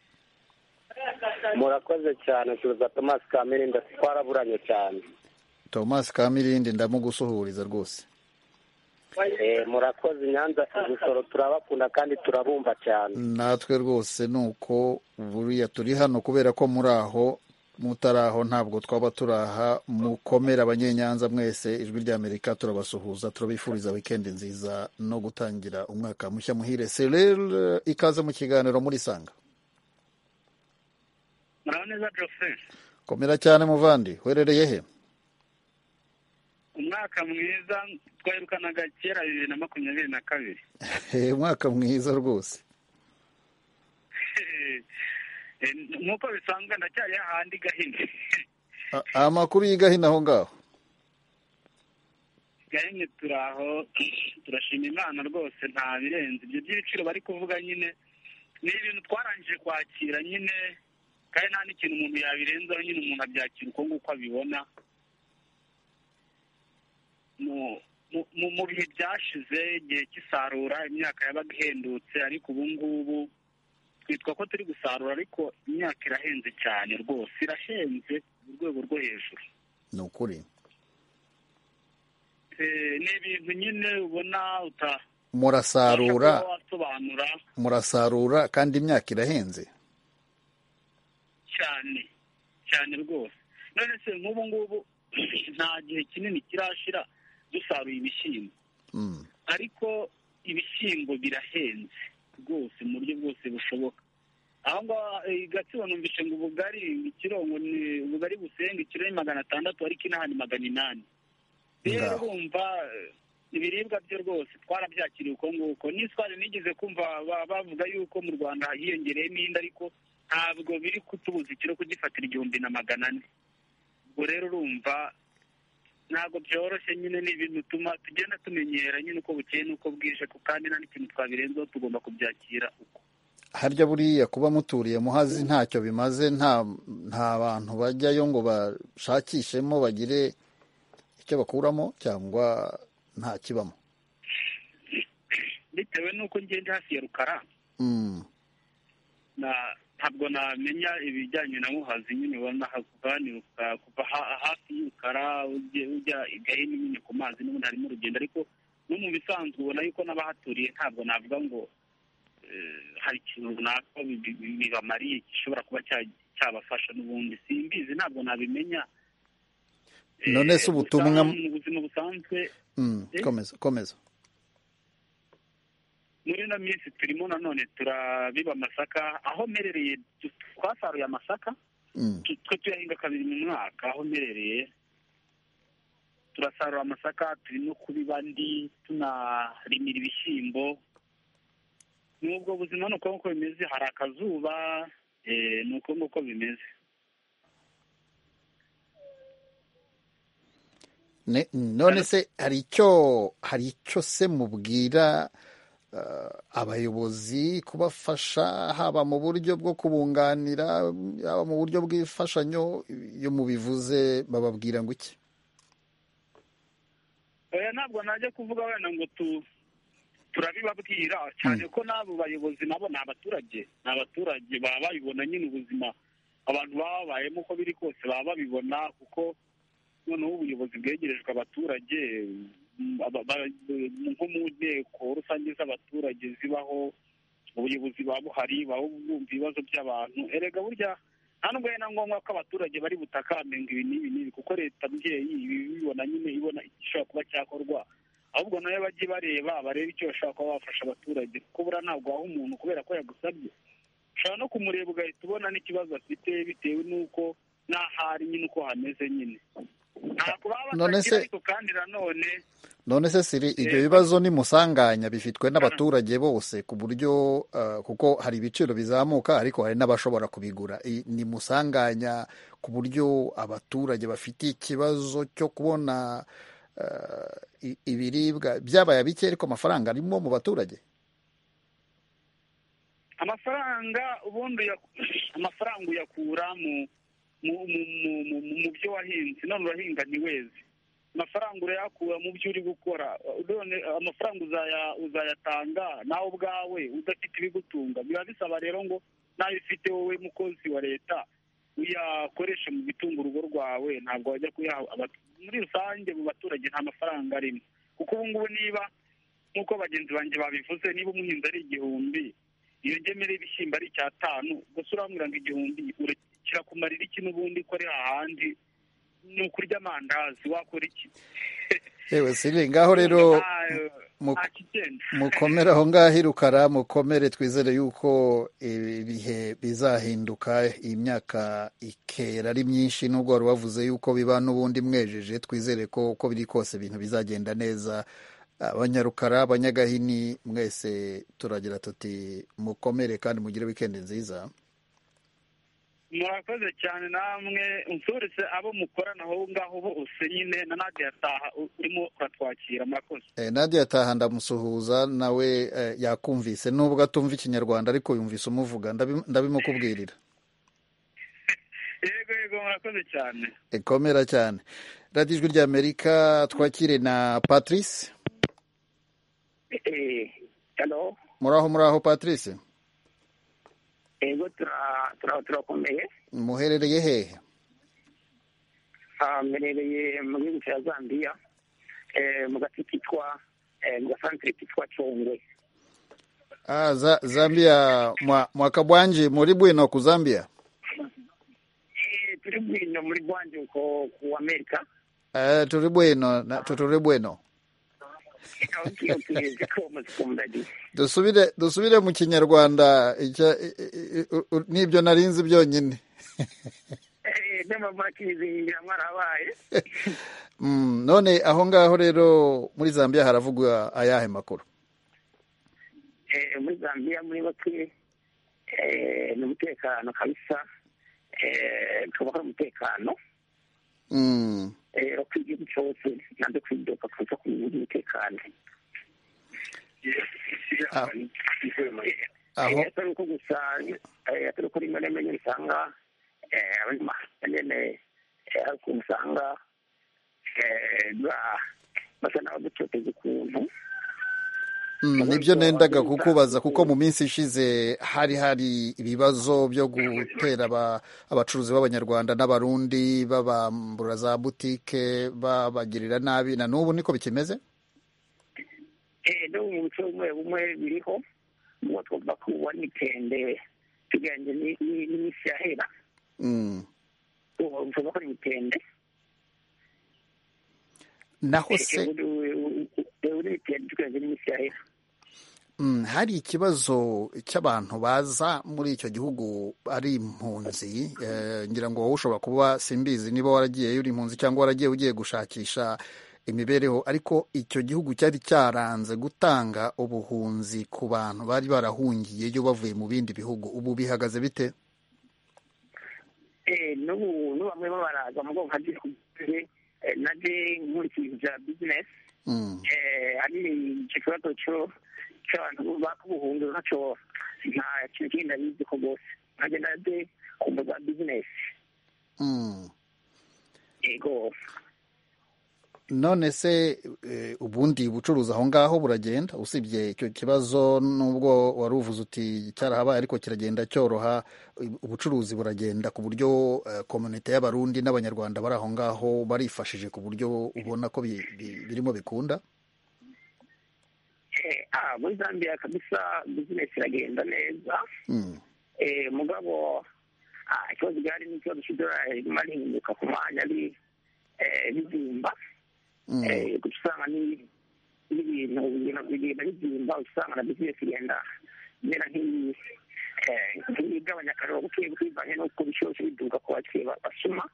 Speaker 11: murakoze cyane tuza thomas kamerinda twaraburanye cyane
Speaker 1: Thomas Kamirindi ndamugusuhuriza rwose
Speaker 11: Eh, murakoze nyanza igusoro turabakunda kandi turabumva cyane
Speaker 1: natwe rwose ni uko buriya turi hano kubera ko muri aho mutari aho ntabwo twaba turaha mukomere abanyenyanza mwese ijwi rya amerika turabasuhuza turabifuriza wikendi nziza no gutangira umwaka mushya muhire serere ikaze mu kiganiro muri sanga
Speaker 8: muraho neza doroferi
Speaker 1: komera cyane muvandi werereye he
Speaker 8: umwaka mwiza twahirukanaga kera bibiri na makumyabiri na kabiri
Speaker 1: He, umwaka mwiza rwose
Speaker 8: Eh, nk'uko bisanzwe ndacyari hahandi gahini
Speaker 1: A- amakuru y'igahina aho ngaho
Speaker 8: gahini turaho turashima imana rwose nta birenze ibyo by'ibiciro bari kuvuga nyine ni ibintu twarangije kwakira nyine kandi nta n'ikintu umuntu yabirenzaho nyine umuntu abyakira uko nguko abibona mu- mu- mu- mu bihe byashize igihe cy'isarura imyaka yabaga ihendutse ariko ubu ngubu twitwa ko turi gusarura ariko imyaka irahenze cyane rwose irahenze mu rwego rwo hejuru
Speaker 1: ni ukuri
Speaker 8: Eh, ni ibintu nyine ubona utabasha
Speaker 1: murasarura
Speaker 8: kuba wasobanura
Speaker 1: murasarura kandi imyaka irahenze
Speaker 8: cyane cyane rwose none se nk'ubu ngubu nta gihe kinini kirashira dusaruye ibishyimbo
Speaker 1: Mm.
Speaker 8: ariko ibishyimbo birahenze rwose mu buryo bwose bushoboka aho ngaho eh, i gatsibo numvise ngo ubugari ikiro ngo ni ubugari busenga ikiro ni magana atandatu ariko inahani magana inani rero
Speaker 1: Ngaho.
Speaker 8: urumva eh, ibiribwa byo rwose twarabyakiriye uko nguko n'iswari nigeze kumva ba- bavuga yuko mu rwanda hiyongereye n'indi ariko ntabwo biri kutubuza ikiro kugifatira igihumbi na magana ane ubwo rero urumva ntabwo byoroshye nyine ni ibintu tuma tugenda tumenyera nyine uko bukeye n'uko bwije ku kandi nta n'ikintu twabirenzeho tugomba kubyakira uko
Speaker 1: harya buriya kuba muturiye muhazi ntacyo bimaze nta nta bantu bajyayo ngo bashakishemo bagire icyo bakuramo cyangwa nta kibamo
Speaker 8: bitewe n'uko ngenda hafi ya rukara
Speaker 1: Mm,
Speaker 8: na- ntabwo namenya ibijyanye na muhazi nyine ubona hakuganiruka kuva ha- hafi y'urukara ujye- ujya i gahini nyine ku mazi n'ubundi harimo urugendo ariko no mu bisanzwe ubona yuko n'abahaturiye ntabwo navuga ngo eh, hari ikintu runaka bi- bi- bi- bibamariye gishobora kuba cya- cyabafasha n'ubundi simbizi ntabwo nabimenya
Speaker 1: none se ubutumwa
Speaker 8: Gusa mu buzima busanzwe
Speaker 1: Mm,
Speaker 8: Eh?
Speaker 1: komeza komeza
Speaker 8: muri ino minsi turimo nanone turabiba amasaka aho mperereye tu- twasaruye amasaka
Speaker 1: Mm,
Speaker 8: tu- twe tuyahinga kabiri mu mwaka aho mperereye turasarura amasaka turi no kubiba andi tunarimira ibishyimbo ni ubwo buzima ni uko nguko bimeze hari akazuba eh, ni uko nguko bimeze
Speaker 1: Ne- none se hari icyo hari icyo se mubwira eh, abayobozi kubafasha haba mu buryo bwo kubunganira haba mu buryo bw'imfashanyo iyo mubivuze bababwira ngo iki
Speaker 8: oya ntabwo najya kuvuga wenda ngo tu turabibabwira cyane ko n'abo bayobozi nabo ni abaturage ni abaturage baba babibona nyine ubuzima abantu baba babayemo uko biri kose baba babibona kuko noneho ubuyobozi bwegerejwe abaturage mm, aba- ba- nko mu nteko rusange z'abaturage zibaho ubuyobozi buba buhari baba bumva ibibazo by'abantu erega burya nta nubwo ari na ngombwa ko abaturage bari butakambe ngo ibi n'ibi n'ibi kuko leta mbyeyi ibi ibibona nyine ibona igishobora kuba cyakorwa ahubwo nayo bajye bareba barebe icyo bashobora kuba bafasha abaturage kuko buriya ntabwo waha umuntu kubera ko yagusabye ushobora no kumureba ugahita ubona n'ikibazo afite bitewe n'uko n'ahari nyine uko hameze nyine ntabwo baba
Speaker 1: None
Speaker 8: batagira
Speaker 1: se-
Speaker 8: ariko kandi nanone
Speaker 1: none se siri ibyo
Speaker 8: Eh,
Speaker 1: bibazo nimusanganya bifitwe n'abaturage bose ku buryo eh, kuko hari ibiciro bizamuka ariko hari n'abashobora kubigura I- nimusanganya ku buryo abaturage bafite ikibazo cyo kubona eh, i- ibiribwa byabaye bike ariko amafaranga arimo mu baturage
Speaker 8: amafaranga ubundi uyak- amafaranga uyakura mu mu mu mu- mu mu- mu byo wahinze none urahinga ntiweze amafaranga urayakura mu byo uri gukora none amafaranga uzaya- uzayatanga nawe ubwawe udafite ibigutunga biba bisaba rero ngo nawe ufite wowe mukozi wa leta uyakoreshe mu bitunga urugo rwawe ntabwo wajya kuyaha abat- muri rusange mu baturage nta mafaranga arimo kuko ubu ngubu niba nk'uko bagenzi banjye babivuze niba umuhinzi ari igihumbi iyo ngemere y'ibishyimbo ari icyatanu gusa urambwira ngo igihumbi ura- kirakumarira iki n'ubundi ko ari hahandi ni ukurya amandazi wakora iki
Speaker 1: yewe siri ngaho rero mu-
Speaker 8: nta kigenda
Speaker 1: mukomere aho ngaho irukara mukomere twizere yuko ibihe bizahinduka imyaka ikera ari myinshi nubwo wari wavuze yuko biba n'ubundi mwejeje twizere ko uko biri kose ibintu bizagenda neza abanyarukara abanyagahini mwese turagira tuti mukomere kandi mugire wikendi nziza
Speaker 8: murakoze cyane namwe nsurutse abo mukorana aho ngaho bose nyine na nade yataha u- urimo uratwakira murakoze
Speaker 1: Eh, Nadia ataha ndamusuhuza nawe eh, yakumvise nubwo atumva ikinyarwanda ariko yumvise umuvuga ndabi- ndabimukubwirira
Speaker 8: yego yego murakoze cyane
Speaker 1: ikomera cyane radiyo ijwi ry'amerika twakire na patrice
Speaker 12: hano
Speaker 1: muraho muraho patrice
Speaker 12: yego tura- tura- turakomeye
Speaker 1: muherereye hehe
Speaker 12: Ah, mbereye mu gihugu cya zambia Eh, mu gace kitwa eh, mu gasantere kitwa congwe
Speaker 1: ah, za, zambia mwa, mwaka bwanje muri bwino ku zambia
Speaker 12: Eh, turi bwino muri bwanje uko ku amerika
Speaker 1: eh, turi bwino na- tu- turi bwino
Speaker 12: okay, okay, zikomo zikombadi
Speaker 1: dusubire dusubire mu kinyarwanda icyo- i- i- i- u- u- nibyo nari nzi byonyine
Speaker 12: n'amavaki zinjira mwarabaye
Speaker 1: mm, none aho ngaho rero muri zambia haravugwa ayahe makuru
Speaker 12: Eh, muri zambia muri bake eh, ni umutekano kabisa Eh, tukaba hari umutekano
Speaker 1: mm.
Speaker 12: rero ku gihugu cyose nanze kwidoka kuza ku mutekano
Speaker 1: Ah, aho
Speaker 12: atari uko gusa eh, atari uko rimwe na rimwe nyine usanga eh, abanyamahanga nyine eh, hari ukuntu usanga eh, ba- basa n'abadutoteza ukuntu
Speaker 1: Mm, nibyo nendaga kukubaza kuko mu minsi ishize hari hari ibibazo byo gutera aba- abacuruzi b'abanyarwanda n'abarundi babambura za butike babagirira nabi na n'ubu niko bikimeze
Speaker 12: Eh, no mu muco bumwe bumwe biriho ubwo twumva ko ubona itende tugereranyije ni- ni- n'iminsi yahera
Speaker 1: Mm.
Speaker 12: tuvuga ko ari itende
Speaker 1: naho
Speaker 12: Eh,
Speaker 1: se
Speaker 12: ubu ni- ubu ni itende tugereranyije n'iminsi yahera
Speaker 1: mm, hari ikibazo cy'abantu baza muri icyo gihugu ari impunzi eh, ngira ngo wowe ushobora kuba simbizi niba waragiyeyo uri impunzi cyangwa waragiye ugiye gushakisha imibereho ariko icyo gihugu cyari cyaranze gutanga ubuhunzi ku bantu bari barahungiye yo bavuye mu bindi bihugu ubu bihagaze bite
Speaker 12: n'ubu n'ubu bamwe bo baraza mu bwoko bw'ibihumbi na de nk'ibintu bya bizinesi hari ikibazo cy'abantu bakubuhundura ntacyo nta kintu kindi ndabizi ko rwose nanjye nade ku mbuga bizinesi yego
Speaker 1: none se eh, ubundi bucuruzi aho ngaho buragenda usibye icyo kibazo nubwo wari uvuze uti cyarahabaye ariko kiragenda cyoroha ubucuruzi buragenda ku buryo eh, komunite y'abarundi n'abanyarwanda bari aho ngaho barifashije ku buryo ubona ko bi- bi- birimo bikunda
Speaker 12: Eh, ah, muri zambia kabisa bizinesi iragenda neza
Speaker 1: Mm.
Speaker 12: Eh, mugabo ah, ikibazo gihari ni ikibazo cy'idolari riguma rihinduka ku mwanya ri- eh, rizimba
Speaker 1: Mm.
Speaker 12: Eh, guca usanga ni- n'ibintu bigenda- bigenda bizimba uca usanga na bizinesi igenda imera nk'iyi eh, nk'igabanya akariro buke buke bivanye n'uko bishyushye biduka ku bakiriya ba- basuma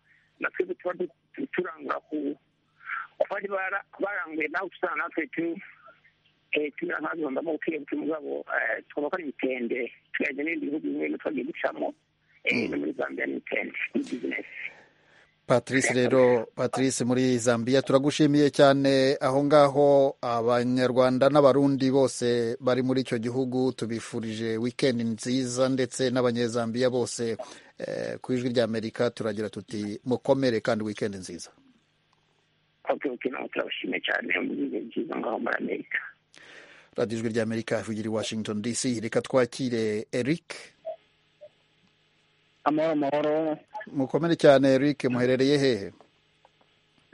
Speaker 12: natwe tuba du- turangura ku ku bari bara- baranguye nawe uca usanga natwe tu eh, tumera nk'abazondamo buke buke mugabo eh, twubaka ibitende tugahita n'ibindi bihugu bimwe bimwe twagiye ducamo eh, no muri zambia ni itende ni bizinesi
Speaker 1: patrice rero patrice muri zambia turagushimiye cyane aho ngaho abanyarwanda n'abarundi bose bari muri icyo gihugu tubifurije wikendi nziza ndetse n'abanyezambiya bose eh, ku ijwi rya amerika turagira tuti mukomere kandi wikendi nziza
Speaker 12: oke oke nawe turabashimiye cyane mu bihe byiza ngaho muri amerika
Speaker 1: radiyo ijwi rya amerika ivugira i washington dc reka twakire eric
Speaker 8: amahoro amahoro
Speaker 1: mukomere cyane eric muherereye hehe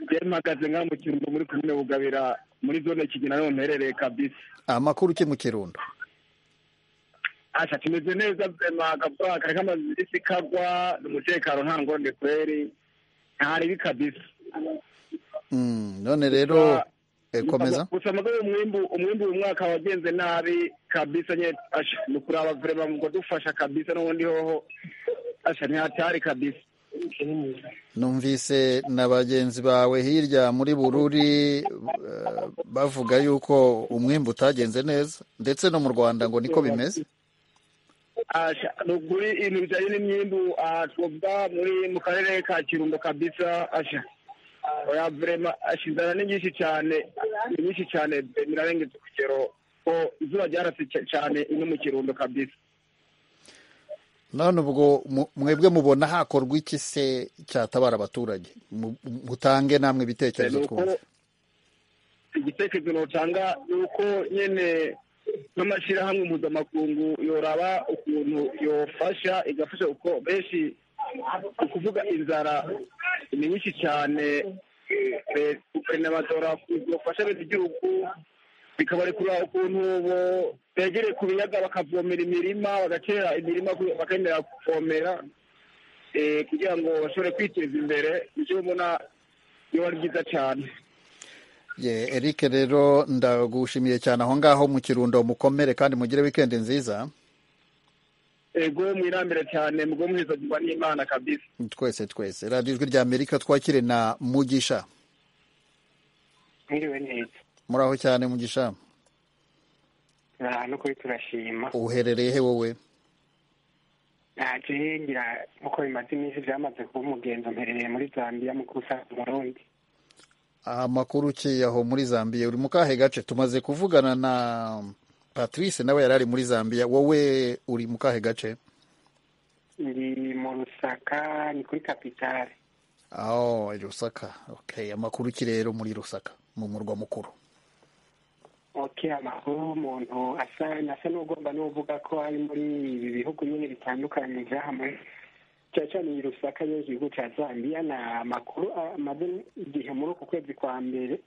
Speaker 8: byari mpagaze ngaho mu kirungo muri komine bugabira muri zone kigina niho mperereye kabisa
Speaker 1: amakuru uke mu kirundo
Speaker 8: asha tumeze neza magabwa kari k'amazisi kagwa ni umutekano nta ngorane kweri nta ribi kabisa
Speaker 1: Mm, none rero eh, komeza
Speaker 8: gusa amaze umwimbu umwimbu uyu mwaka wagenze nabi kabisa nyine asha ni ukuraba vurema ngo dufasha kabisa n'ubundi hoho asha ntihatari kabisa
Speaker 1: numvise na bagenzi bawe hirya muri bururi eh, bavuga yuko umwimbu utagenze neza ndetse no mu rwanda ngo niko bimeze
Speaker 8: Asha, ni ukuri ibintu bijyanye n'imyimbu aha twavuga muri mu karere ka kirundo kabisa asha oya vurema asha inzara ni nyinshi cyane ni nyinshi cyane pe, birarengeje urugero ko izuba ryarase cy- cyane ino mu kirundo kabisa
Speaker 1: none ubwo mu- mwebwe mubona hakorwa iki se cyatabara abaturage Mu- mutange namwe ibitekerezo
Speaker 8: Ni uko
Speaker 1: twumve
Speaker 8: igitekerezo notanga ni uko nyine n'amashyirahamwe mpuzamakungu yoraba ukuntu yofasha igafasha kuko benshi ni ukuvuga inzara ni nyinshi cyane eh, guverinoma zora zofasha bene igihugu bikabarekura ukuntu bo begereye ku biyaga bakavomera imirima bagatera imirima ku- bakemera kuvomera eh, kugira ngo bashobore kwiteza imbere nicyo ubona biba ari byiza cyane
Speaker 1: ye eric rero ndagushimiye cyane aho ngaho mu kirundo mukomere kandi mugire wikendi nziza
Speaker 8: ego mwirambire cyane mugwe muhezagirwa n'imana kabisa
Speaker 1: twese twese radiyo ijwi rya amerika twakire na mugisha
Speaker 13: mwiriwe neza
Speaker 1: muri aho cyane mugisha
Speaker 13: turi ahantu kuri turashima
Speaker 1: uherereye he wowe
Speaker 13: ntaje ngira nkuko bimaze iminsi byamaze kuba umugenzo mperereye muri zambia mu gusa umurundi
Speaker 1: amakuru ukeye aho muri zambiya uri mu kahe gace tumaze kuvugana na patrice nawe yari ari muri zambiya wowe uri mu kahe gace
Speaker 13: ndi mu rusaka ni kuri kapitale
Speaker 1: aho i rusaka okay. amakuru ki rero muri rusaka mu murwa mukuru
Speaker 13: ok amakuru umuntu asa asa n'ugomba n'uvuga ko ari muri ibi bihugu nyine bitandukanye byahamwe cyane cyane iyi rusaka yo igihugu cya zambia ni amakuru amaze igihe muri uku kwezi kwa mbere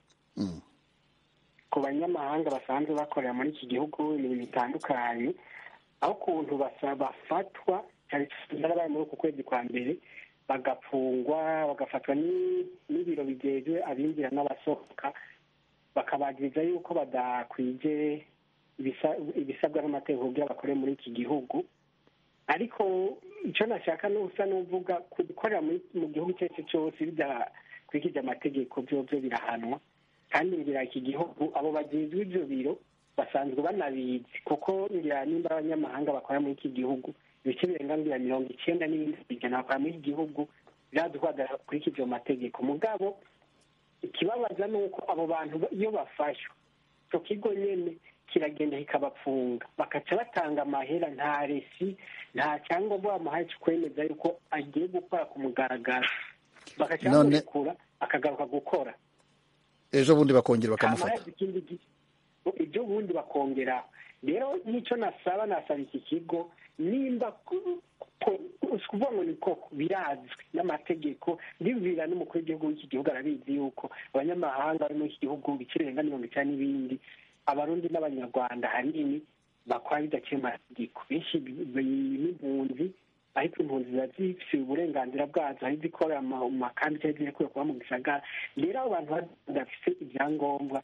Speaker 13: ku banyamahanga basanzwe bakorera muri iki gihugu imirimo itandukanye aho ukuntu basa- bafatwa cyane cyane barabaye muri uku kwezi kwa mbere bagafungwa bagafatwa ni- n'ibiro bijejwe abinjira n'abasohoka bakabagiriza yuko badakwije ibisa- ibisabwa n'amategeko kugira bakore muri iki gihugu ariko icyo nashaka ni usa n'uvuga ku- gukorera muri- mu gihugu icyo ari cyo cyose bidakwikije amategeko byobyo birahanwa kandi ngira iki gihugu abo bagenzwe ibyo biro basanzwe banabizi kuko ngira nimba abanyamahanga bakora muri iki gihugu ibice birenga ngira mirongo icyenda n'ibindi ku ijana bakora muri iki gihugu biraduhagarara kurikije ayo mategeko mugabo ikibabaza ni uko abo bantu iyo bafashwe icyo kigo nyine kiragenda kikabapfunga bakaca batanga amahera nta resi nta cyangombwa bamuhaye cyo kwemeza yuko agiye gukora ku mugaragaro bagaca
Speaker 1: None-
Speaker 13: bamurekura akagaruka gukora
Speaker 1: ejo bundi bakongera bakamufata
Speaker 13: bakamufata ibyo ubundi bakongera rero n'icyo nasaba nasaba iki kigo nimba ku- ku- si ukuvuga ngo ni koko birazwi n'amategeko bibwira n'umukuru w'igihugu w'iki gihugu arabizi yuko abanyamahanga bari muri iki gihugu ibiciro birenga mirongo icyenda n'ibindi abarundi n'abanyarwanda ahanini bakora bidaciye mu mategeko benshi bi- bi- n'impunzi ariko impunzi ziba zifite uburenganzira bwazo hari izikorera mu mu makambi cyangwa izikuye kuba mu gisagara rero abo bantu badafite ibyangombwa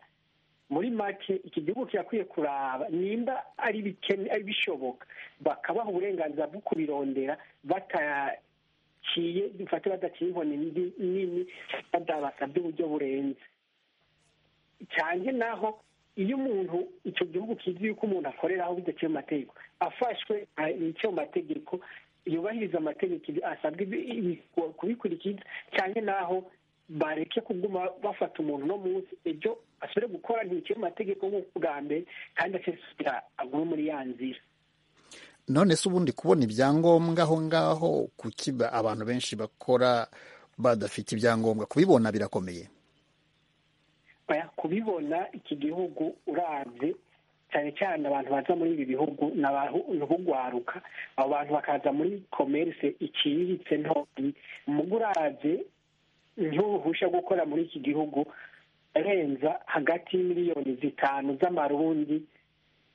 Speaker 13: muri make iki gihugu kirakwiye kuraba nimba ari bikene- ari bishoboka bakabaha uburenganzira bwo kubirondera bataciye bifate badaciye inkoni ndi- nini badabasabye uburyo burenze cyane naho iyo umuntu icyo gihugu kizi yuko umuntu akoreraho bidaciye mu mategeko afashwe a- icyo mu mategeko yubahiriza amategeko ibi- asabwe ibi- ibi- kubikurikiza cyane naho bareke kuguma bafata umuntu uno munsi ibyo asubire gukora ntibice mu mategeko nk'uko bwa mbere kandi asesura agume muri ya nzira
Speaker 1: none se ubundi kubona ibyangombwa aho ngaho kuki ba- abantu benshi bakora badafite ibyangombwa kubibona birakomeye
Speaker 13: Oya, kubibona iki gihugu uravye cyane cyane abantu baza muri ibi bihugu ni abantu b'ugwaruka abo bantu bakaza muri komerse iciriritse ntoyi muga uravye ntiwuhusha gukora muri iki gihugu renza hagati y'imiliyoni zitanu z'amarundi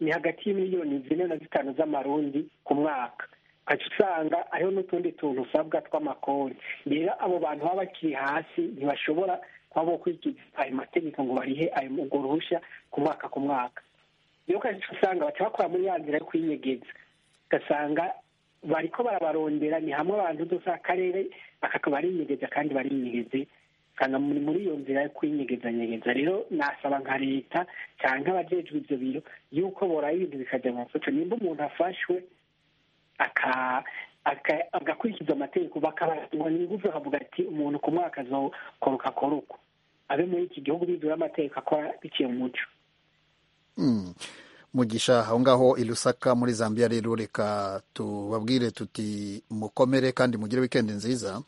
Speaker 13: ni hagati y'imiliyoni zine na zitanu z'amarundi ku mwaka ukaca usanga hariho n'utundi tuntu usabwa tw'amakoni rero abo bantu baba bakiri hasi ntibashobora kuba bokurikiza ayo mategeko ngo barihe ayo urwo ruhushya ku mwaka ku mwaka rero ukaca usanga baca bakora muri ya nzira yo kwinyegeza ugasanga bariko barabarondera ni hamwe abantu uzosanga akarere aka barinyegeza kandi barinyegeze usanga muri muri iyo nzira yo kwinyegezanyegeza rero nasaba nka leta cyangwa abajejwe ibyo biro yuko boraye ibintu bikajya mu mufuco nimba umuntu afashwe aka- aka- agakurikiza amategeko bakabaha ingufu bakavuga ati umuntu ku mwaka azokoroka koruko abe muri iki gihugu bidura amategeko akora biciye mu muco
Speaker 1: Mm. mugisha aho ngaho i Lusaka muri zambia rero reka tubabwire tuti mukomere kandi mugire wikendi nziza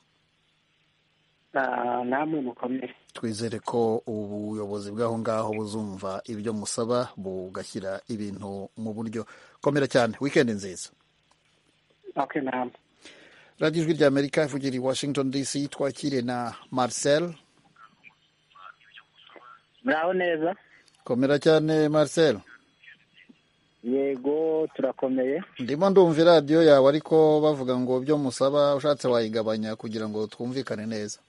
Speaker 13: Na- namwe mukomere
Speaker 1: twizere ko ubuyobozi bw'aho ngaho buzumva ibyo musaba bugashyira ibintu mu buryo komera cyane wikendi nziza
Speaker 13: okay namwe
Speaker 1: radiyo ijwi rya amerika ivugira i washington dc twakire na marcel
Speaker 14: muraho neza
Speaker 1: komera cyane marcel
Speaker 14: yego turakomeye
Speaker 1: ndimo ndumva iradiyo yawe ariko bavuga ngo ibyo musaba ushatse wayigabanya kugira ngo twumvikane neza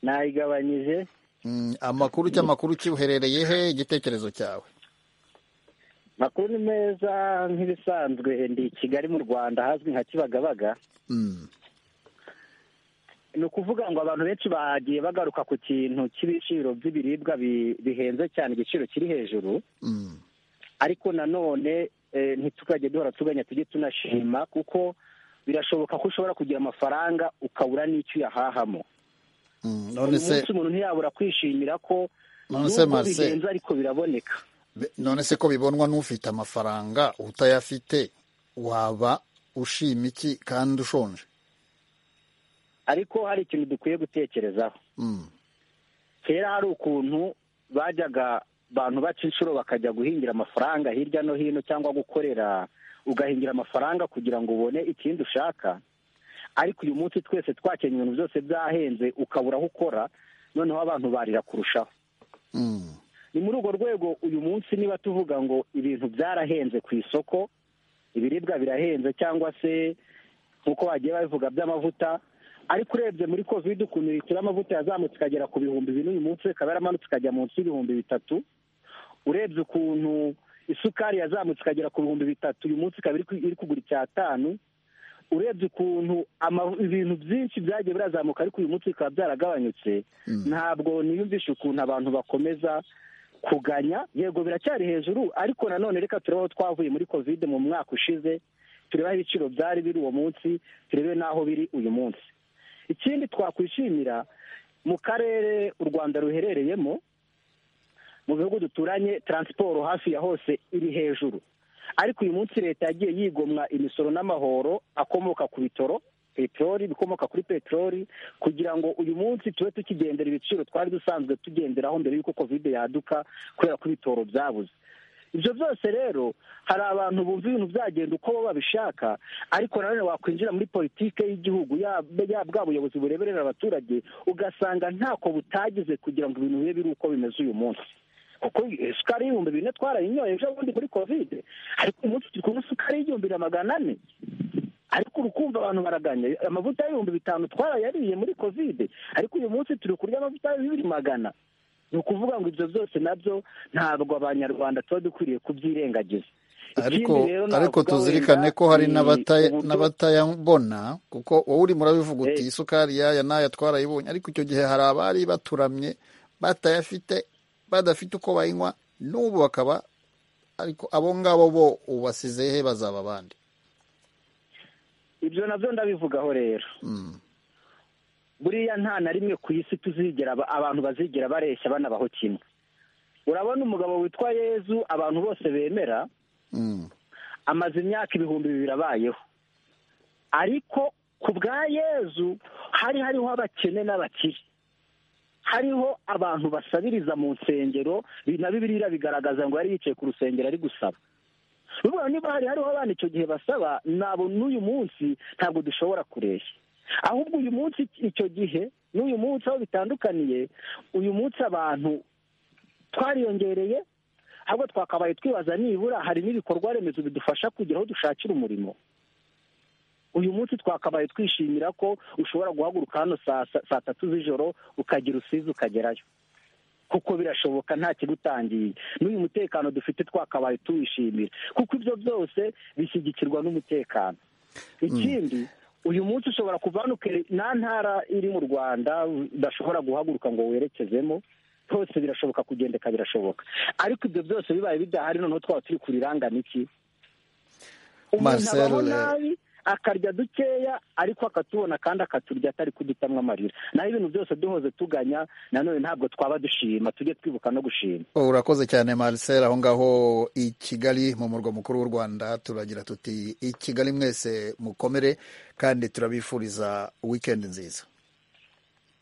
Speaker 14: nayigabanyije
Speaker 1: Mm, amakuru cy'amakuru kibuherereye he igitekerezo cyawe
Speaker 14: makuru ni meza nk'ibisanzwe ndi i kigali mu rwanda ahazwi nka kibagabaga
Speaker 1: Mm.
Speaker 14: ni ukuvuga ngo abantu benshi bagiye bagaruka ku kintu cy'ibiciro by'ibiribwa bi- bihenze cyane igiciro kiri hejuru
Speaker 1: Mm.
Speaker 14: ariko nanone eh, ntitukajye duhora tuganya tujye tunashima kuko birashoboka ko ushobora kugira amafaranga ukabura n'icyo uyahahamo
Speaker 1: Mm, none
Speaker 14: uyu
Speaker 1: se
Speaker 14: munsi umuntu ntiyabura kwishimira ko
Speaker 1: None se,
Speaker 14: nubwo
Speaker 1: Marcel-
Speaker 14: bihenze ariko biraboneka
Speaker 1: Be- none se ko bibonwa n'ufite amafaranga utayafite waba ushima iki kandi ushonje
Speaker 14: ariko hari ikintu dukwiye gutekerezaho
Speaker 1: Mm.
Speaker 14: kera hari ukuntu bajyaga abantu baca inshuro bakajya guhingira amafaranga hirya no hino cyangwa gukorera ugahingira amafaranga kugira ngo ubone ikindi ushaka ariko uyu munsi twese twakenye ibintu byose byahenze ukabura aho ukora noneho abantu barira kurushaho
Speaker 1: Mm.
Speaker 14: ni muri urwo rwego uyu munsi niba tuvuga ngo ibintu byarahenze ku isoko ibiribwa birahenze cyangwa se nk'uko bagiye babivuga by'amavuta ariko urebye muri kovide ukuntu litiro y'amavuta yazamutse ikagera ku bihumbi bine uyu munsi ikaba yaramanutse ikajya munsi y'ibihumbi bitatu urebye ukuntu isukari yazamutse ikagera ku bihumbi bitatu uyu munsi ikaba iri ku- iri kugura icyatanu
Speaker 13: urebye ukuntu ama- ibintu byinshi byagiye birazamuka ariko uyu munsi bikaba byaragabanyutse ntabwo niyumvisha ukuntu abantu bakomeza kuganya yego biracyari hejuru ariko nanone reka turebe aho twavuye muri kovide mu mwaka ushize turebe aho ibiciro byari biri uwo munsi turebe n'aho biri uyu munsi ikindi twakwishimira mu karere u rwanda ruherereyemo mu bihugu duturanye taransiporo hafi ya hose iri hejuru ariko uyu munsi leta yagiye yigomwa imisoro n'amahoro akomoka ku bitoro peteroli bikomoka kuri peteroli kugira ngo uyu munsi tube tukigendera ibiciro twari dusanzwe tugenderaho mbere y'uko kovide yaduka kubera ko ibitoro byabuze ibyo byose rero hari abantu bumva ibintu byagenda uko bo babishaka ariko nanone wakwinjira muri politiki y'igihugu yaba yaba bwa buyobozi bureberera abaturage ugasanga ntako butagize kugira ngo ibintu bibe biri uko bimeze uyu munsi kuko isukari y'ibihumbi bine twarayinyoye ejo bundi kuri kovide ariko uyu munsi turi kunywa isukari y'igihumbi na magana ane ariko urukumva abantu baraganya amavuta y'ibihumbi bitanu twarayariye muri kovide ariko uyu munsi turi kurya amavuta y'ibihumbi magana ni ukuvuga ngo ibyo byose nabyo ntabwo abanyarwanda tuba dukwiriye kubyirengagiza
Speaker 1: ariko
Speaker 13: Ikindi rero
Speaker 1: ariko
Speaker 13: navuga
Speaker 1: tuzirikane
Speaker 13: wenda
Speaker 1: ko hari
Speaker 13: ni
Speaker 1: n'abata-
Speaker 13: uburyo-
Speaker 1: n'abatayabona kuko wowe urimo urabivuga uti isukari yaya n'aya twarayibonye ariko icyo gihe hari abari baturamye batayafite badafite uko bayinywa n'ubu bakaba ariko abo ngabo bo ubasize he bazaba abandi
Speaker 13: ibyo nabyo ndabivugaho rero buriya nta na rimwe ku isi tuzigera aba- abantu bazigera bareshya banabaho kimwe urabona umugabo witwa yezu abantu bose bemera amaze imyaka ibihumbi bibiri abayeho ariko ku bwa yezu hari hariho abakene n'abakire hariho abantu basabiriza mu nsengero bi- na bibiliya bigaragaza ngo yari yicaye ku rusengero ari gusaba urabona niba hari hariho abana icyo gihe basaba nabo n'uyu munsi ntabwo dushobora kureshya ahubwo uyu munsi icyo gihe n'uyu munsi aho bitandukaniye uyu munsi abantu twariyongereye ahubwo twakabaye twibaza nibura hari n'ibikorwa remezo bidufasha kugera aho dushakira umurimo uyu munsi twakabaye twishimira ko ushobora guhaguruka hano saa sa- saa tatu z'ijoro ukagira usizi ukagerayo kuko birashoboka nta kigutangiye n'uyu mutekano dufite twakabaye tuwishimira kuko ibyo byose bishyigikirwa n'umutekano ikindi uyu munsi ushobora kuva hano ukere- nta ntara iri mu rwanda udashobora guhaguruka ngo werekezemo hose birashoboka kugendeka birashoboka ariko ibyo byose bibaye bidahari noneho twaba turi kurirangana iki umuntu
Speaker 1: Marcel,
Speaker 13: abaho
Speaker 1: eh,
Speaker 13: nabi akarya dukeya ariko akatubona kandi akaturya atari kudutamwa amarira naho ibintu byose duhoze tuganya nanone ntabwo twaba dushima tujye twibuka no gushima
Speaker 1: urakoze cyane marcel aho ngaho i kigali mu murwa mukuru w'u rwanda turagira tuti i kigali mwese mukomere kandi turabifuriza wikendi nziza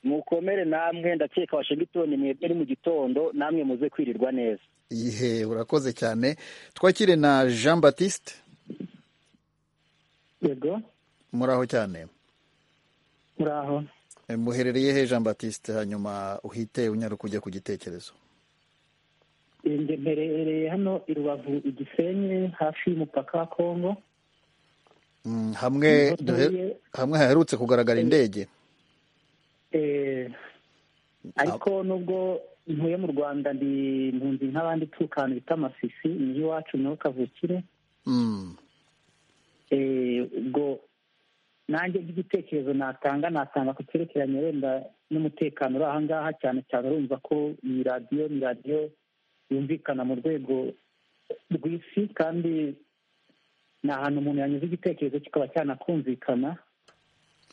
Speaker 13: mukomere namwe ndakeka washingitoni mwebwe ari mu gitondo namwe muze kwirirwa neza
Speaker 1: ihe urakoze cyane twakire na jean batiste
Speaker 15: yego
Speaker 1: muraho cyane
Speaker 15: muraho
Speaker 1: Eh, muherereye he jean batiste hanyuma uhite unyaruka ujya ku gitekerezo
Speaker 15: Eh, nge mperereye hano i rubavu igisenyi hafi y'umupaka wa kongo
Speaker 1: Mm, hamwe
Speaker 15: Niho
Speaker 1: duhe-
Speaker 15: ntuye.
Speaker 1: hamwe haherutse kugaragara indege
Speaker 15: Eh, ariko nubwo ntuye mu rwanda ndi impunzi nk'abandi ituruka ahantu bita amasisi niyo iwacu niho kavukire
Speaker 1: Mm.
Speaker 15: Eh, ubwo nanjye nk'igitekerezo natanga natanga ku cyerekeranye wenda n'umutekano uri aha ngaha cyane cyane urumva ko iyi radiyo ni radiyo yumvikana mu rwego rw'isi kandi ni ahantu umuntu yanyuze igitekerezo kikaba cyanakumvikana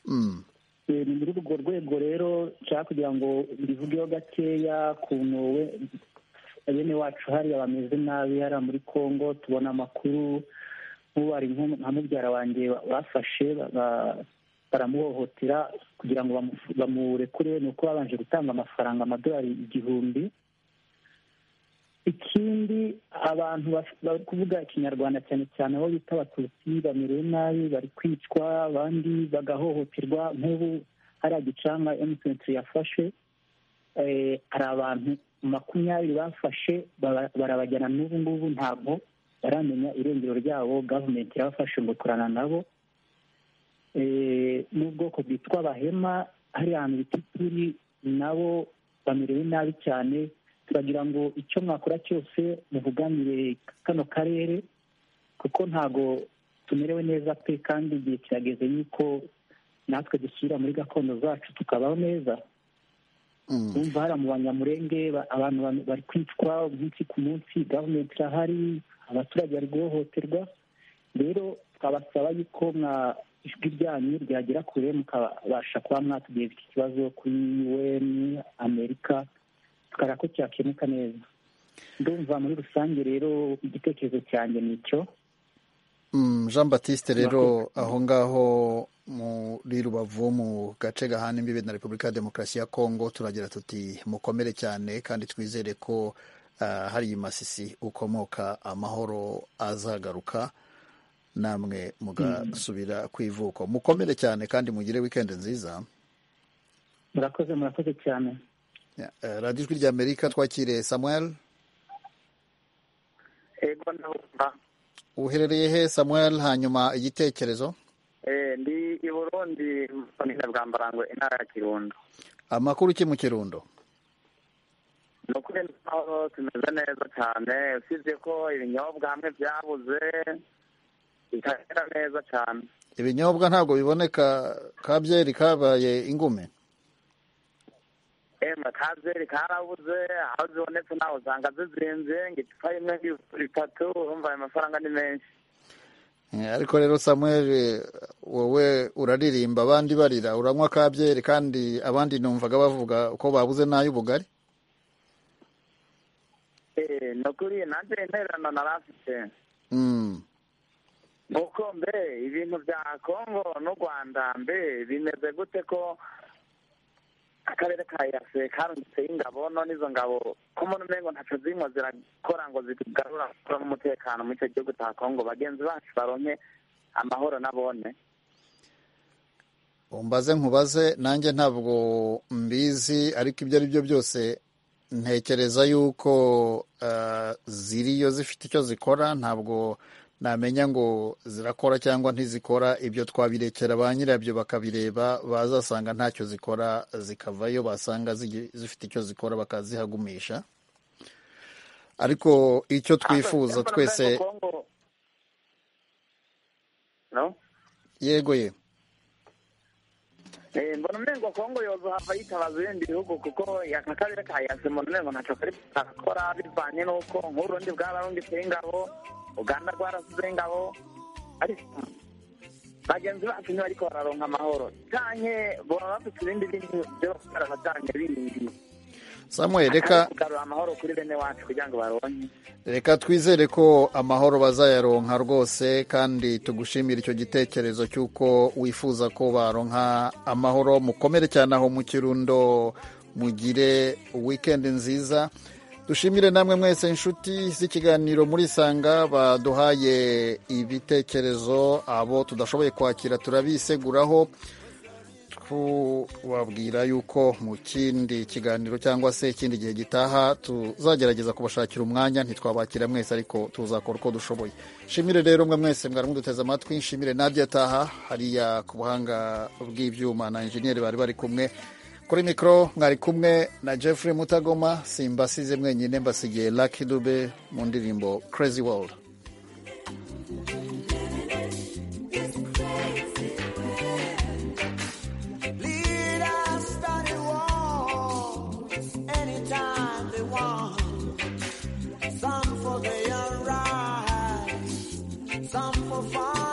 Speaker 1: Mm.
Speaker 15: Eh, ni muri urwo rwego rero nshaka kugira ngo mbivugeho gakeya ukuntu we- bene wacu hariya bameze nabi hariya muri congo tubona amakuru nk'ubu hari nko- nka mubyara wanjye ba- bafashe ba- ba- baramuhohotera kugira ngo bamu- bamurekure ni uko babanje gutanga amafaranga amadolari igihumbi ikindi abantu baf- bari kuvuga ikinyarwanda cyane cyane aho bita abatutsi bamerewe nabi bari kwicwa abandi bagahohoterwa nk'ubu hariya gicanga emutiyeni yafashe eh, hari abantu makumyabiri bafashe bara- barabajyana n'ubu ngubu ntabwo baramenya irengero ryabo gavumenti irabafashe ngo kurana nabo eh, n'ubwoko bwitwa abahema hari ahantu bita ituri nabo bamerewe nabi cyane turagira ngo icyo mwakora cyose muvuganire kano karere kuko ntago
Speaker 16: tumerewe neza pe kandi igihe kirageze yuko natwe dusubira muri gakondo zacu tukabaho neza bumva hari mu banyamurenge ba- abantu ba- bari kwicwa umunsi ku munsi gavumenti irahari abaturage bari guhohoterwa rero twabasaba yuko mwa ijwi ryanyu ryagera kure mukabasha kuba mwatugeza iki kibazo kuri un amerika tukareba ko cyakemuka neza ndumva muri rusange rero igitekerezo cyanjye ni icyo
Speaker 1: Mm, jean batiste rero
Speaker 16: Murakoze.
Speaker 1: aho ngaho muri rubavu mu gace gahana imbibi na repubulika ya demokarasi ya kongo turagira tuti mukomere cyane kandi twizere ko ah, hari masisi ukomoka amahoro azagaruka namwe mugasubira ku ivuko mukomere cyane kandi mugire wikendi nziza
Speaker 16: murakoze murakoze cyane
Speaker 1: Ya, eh, radiyo ijwi ry'amerika twakiriye samuel
Speaker 13: ego ndumva
Speaker 1: uherereye he samuel hanyuma igitekerezo
Speaker 13: Eh, ndi i burundi mu komine bwa mbarangwe intara ya kirundo
Speaker 1: amakuru ki mu kirundo
Speaker 13: ni ukuri naho tumeze neza cyane usibye ko ibinyobwa hamwe byabuze bitamera neza cyane
Speaker 1: ibinyobwa ntabwo biboneka ka byeri kabaye ingume
Speaker 13: emwe kabyeri karabuze aho zibonetse naho usanga zizinze ngo icupa rimwe y'ibihumbi bitatu urumva ayo mafaranga ni menshi
Speaker 1: Eh, ariko rero samuel eh, wowe uraririmba abandi barira uranywa ka byeri kandi abandi numvaga bavuga ko babuze n'ay'ubugari
Speaker 13: Eh, ni ukuri nanjye intererano narafite
Speaker 1: Mm.
Speaker 13: nuko mbe ibintu bya kongo n'u rwanda mbe bimeze gute ko akarere ka yase karungitseho ingabo none izo ngabo ko mbona umengo ntaco zirimo zirakora ngo zigarura amahoro n'umutekano muri icyo gihugu cya kongo bagenzi bacu baronke amahoro nabone
Speaker 1: umbaze nkubaze nanjye ntabwo mbizi ariko ibyo ari byo byose ntekereza yuko eh, ziriyo zifite icyo zikora ntabwo namenya ngo zirakora cyangwa ntizikora ibyo twabirekera ba nyirabyo bakabireba bazasanga ntacyo zikora zikavayo basanga zigi- zifite icyo zikora bakazihagumisha ariko icyo twifuza
Speaker 13: Mbona
Speaker 1: twese
Speaker 13: umengo kongo no
Speaker 1: yego ye
Speaker 13: Eh, mbona umengo kongo yozohava yitabaza ibindi bihugu kuko aka karere ka yase mbona umengo ntaco kari kakora bivanye n'uko nk'urundi bwararungitseho ingabo uganda rwarasizeho ingabo ariko bagenzi bacu ntibariko bararonka amahoro canke baba bafite ibindi bintu vyo bakora bajanye bindi
Speaker 1: samuel reka
Speaker 13: Atari kugarura amahoro kuri bene wacu kugira ngo baronke
Speaker 1: reka twizere ko amahoro bazayaronka rwose kandi tugushimire icyo gitekerezo cy'uko wifuza ko baronka amahoro mukomere cyane aho mu kirundo mugire wikendi nziza dushimire namwe mwese inshuti z'ikiganiro muri sanga baduhaye ibitekerezo abo tudashoboye kwakira turabiseguraho tubabwira yuko mu kindi kiganiro cyangwa se ikindi gihe gitaha tuzagerageza kubashakira umwanya ntitwabakira mwese ariko tuzakora uko dushoboye shimire rero mwe mwese mwari muduteze amatwi shimire nabyo ataha hariya ku buhanga bw'ibyuma na injeniyeri bari bari kumwe kuri mikoro mwari kumwe na jeffrey mutagoma simbasize mwenyine mbasigiye lucky dube mu ndirimbo crazy world
Speaker 7: Lead us study war anytime they want. Some for their own rights, some for fun.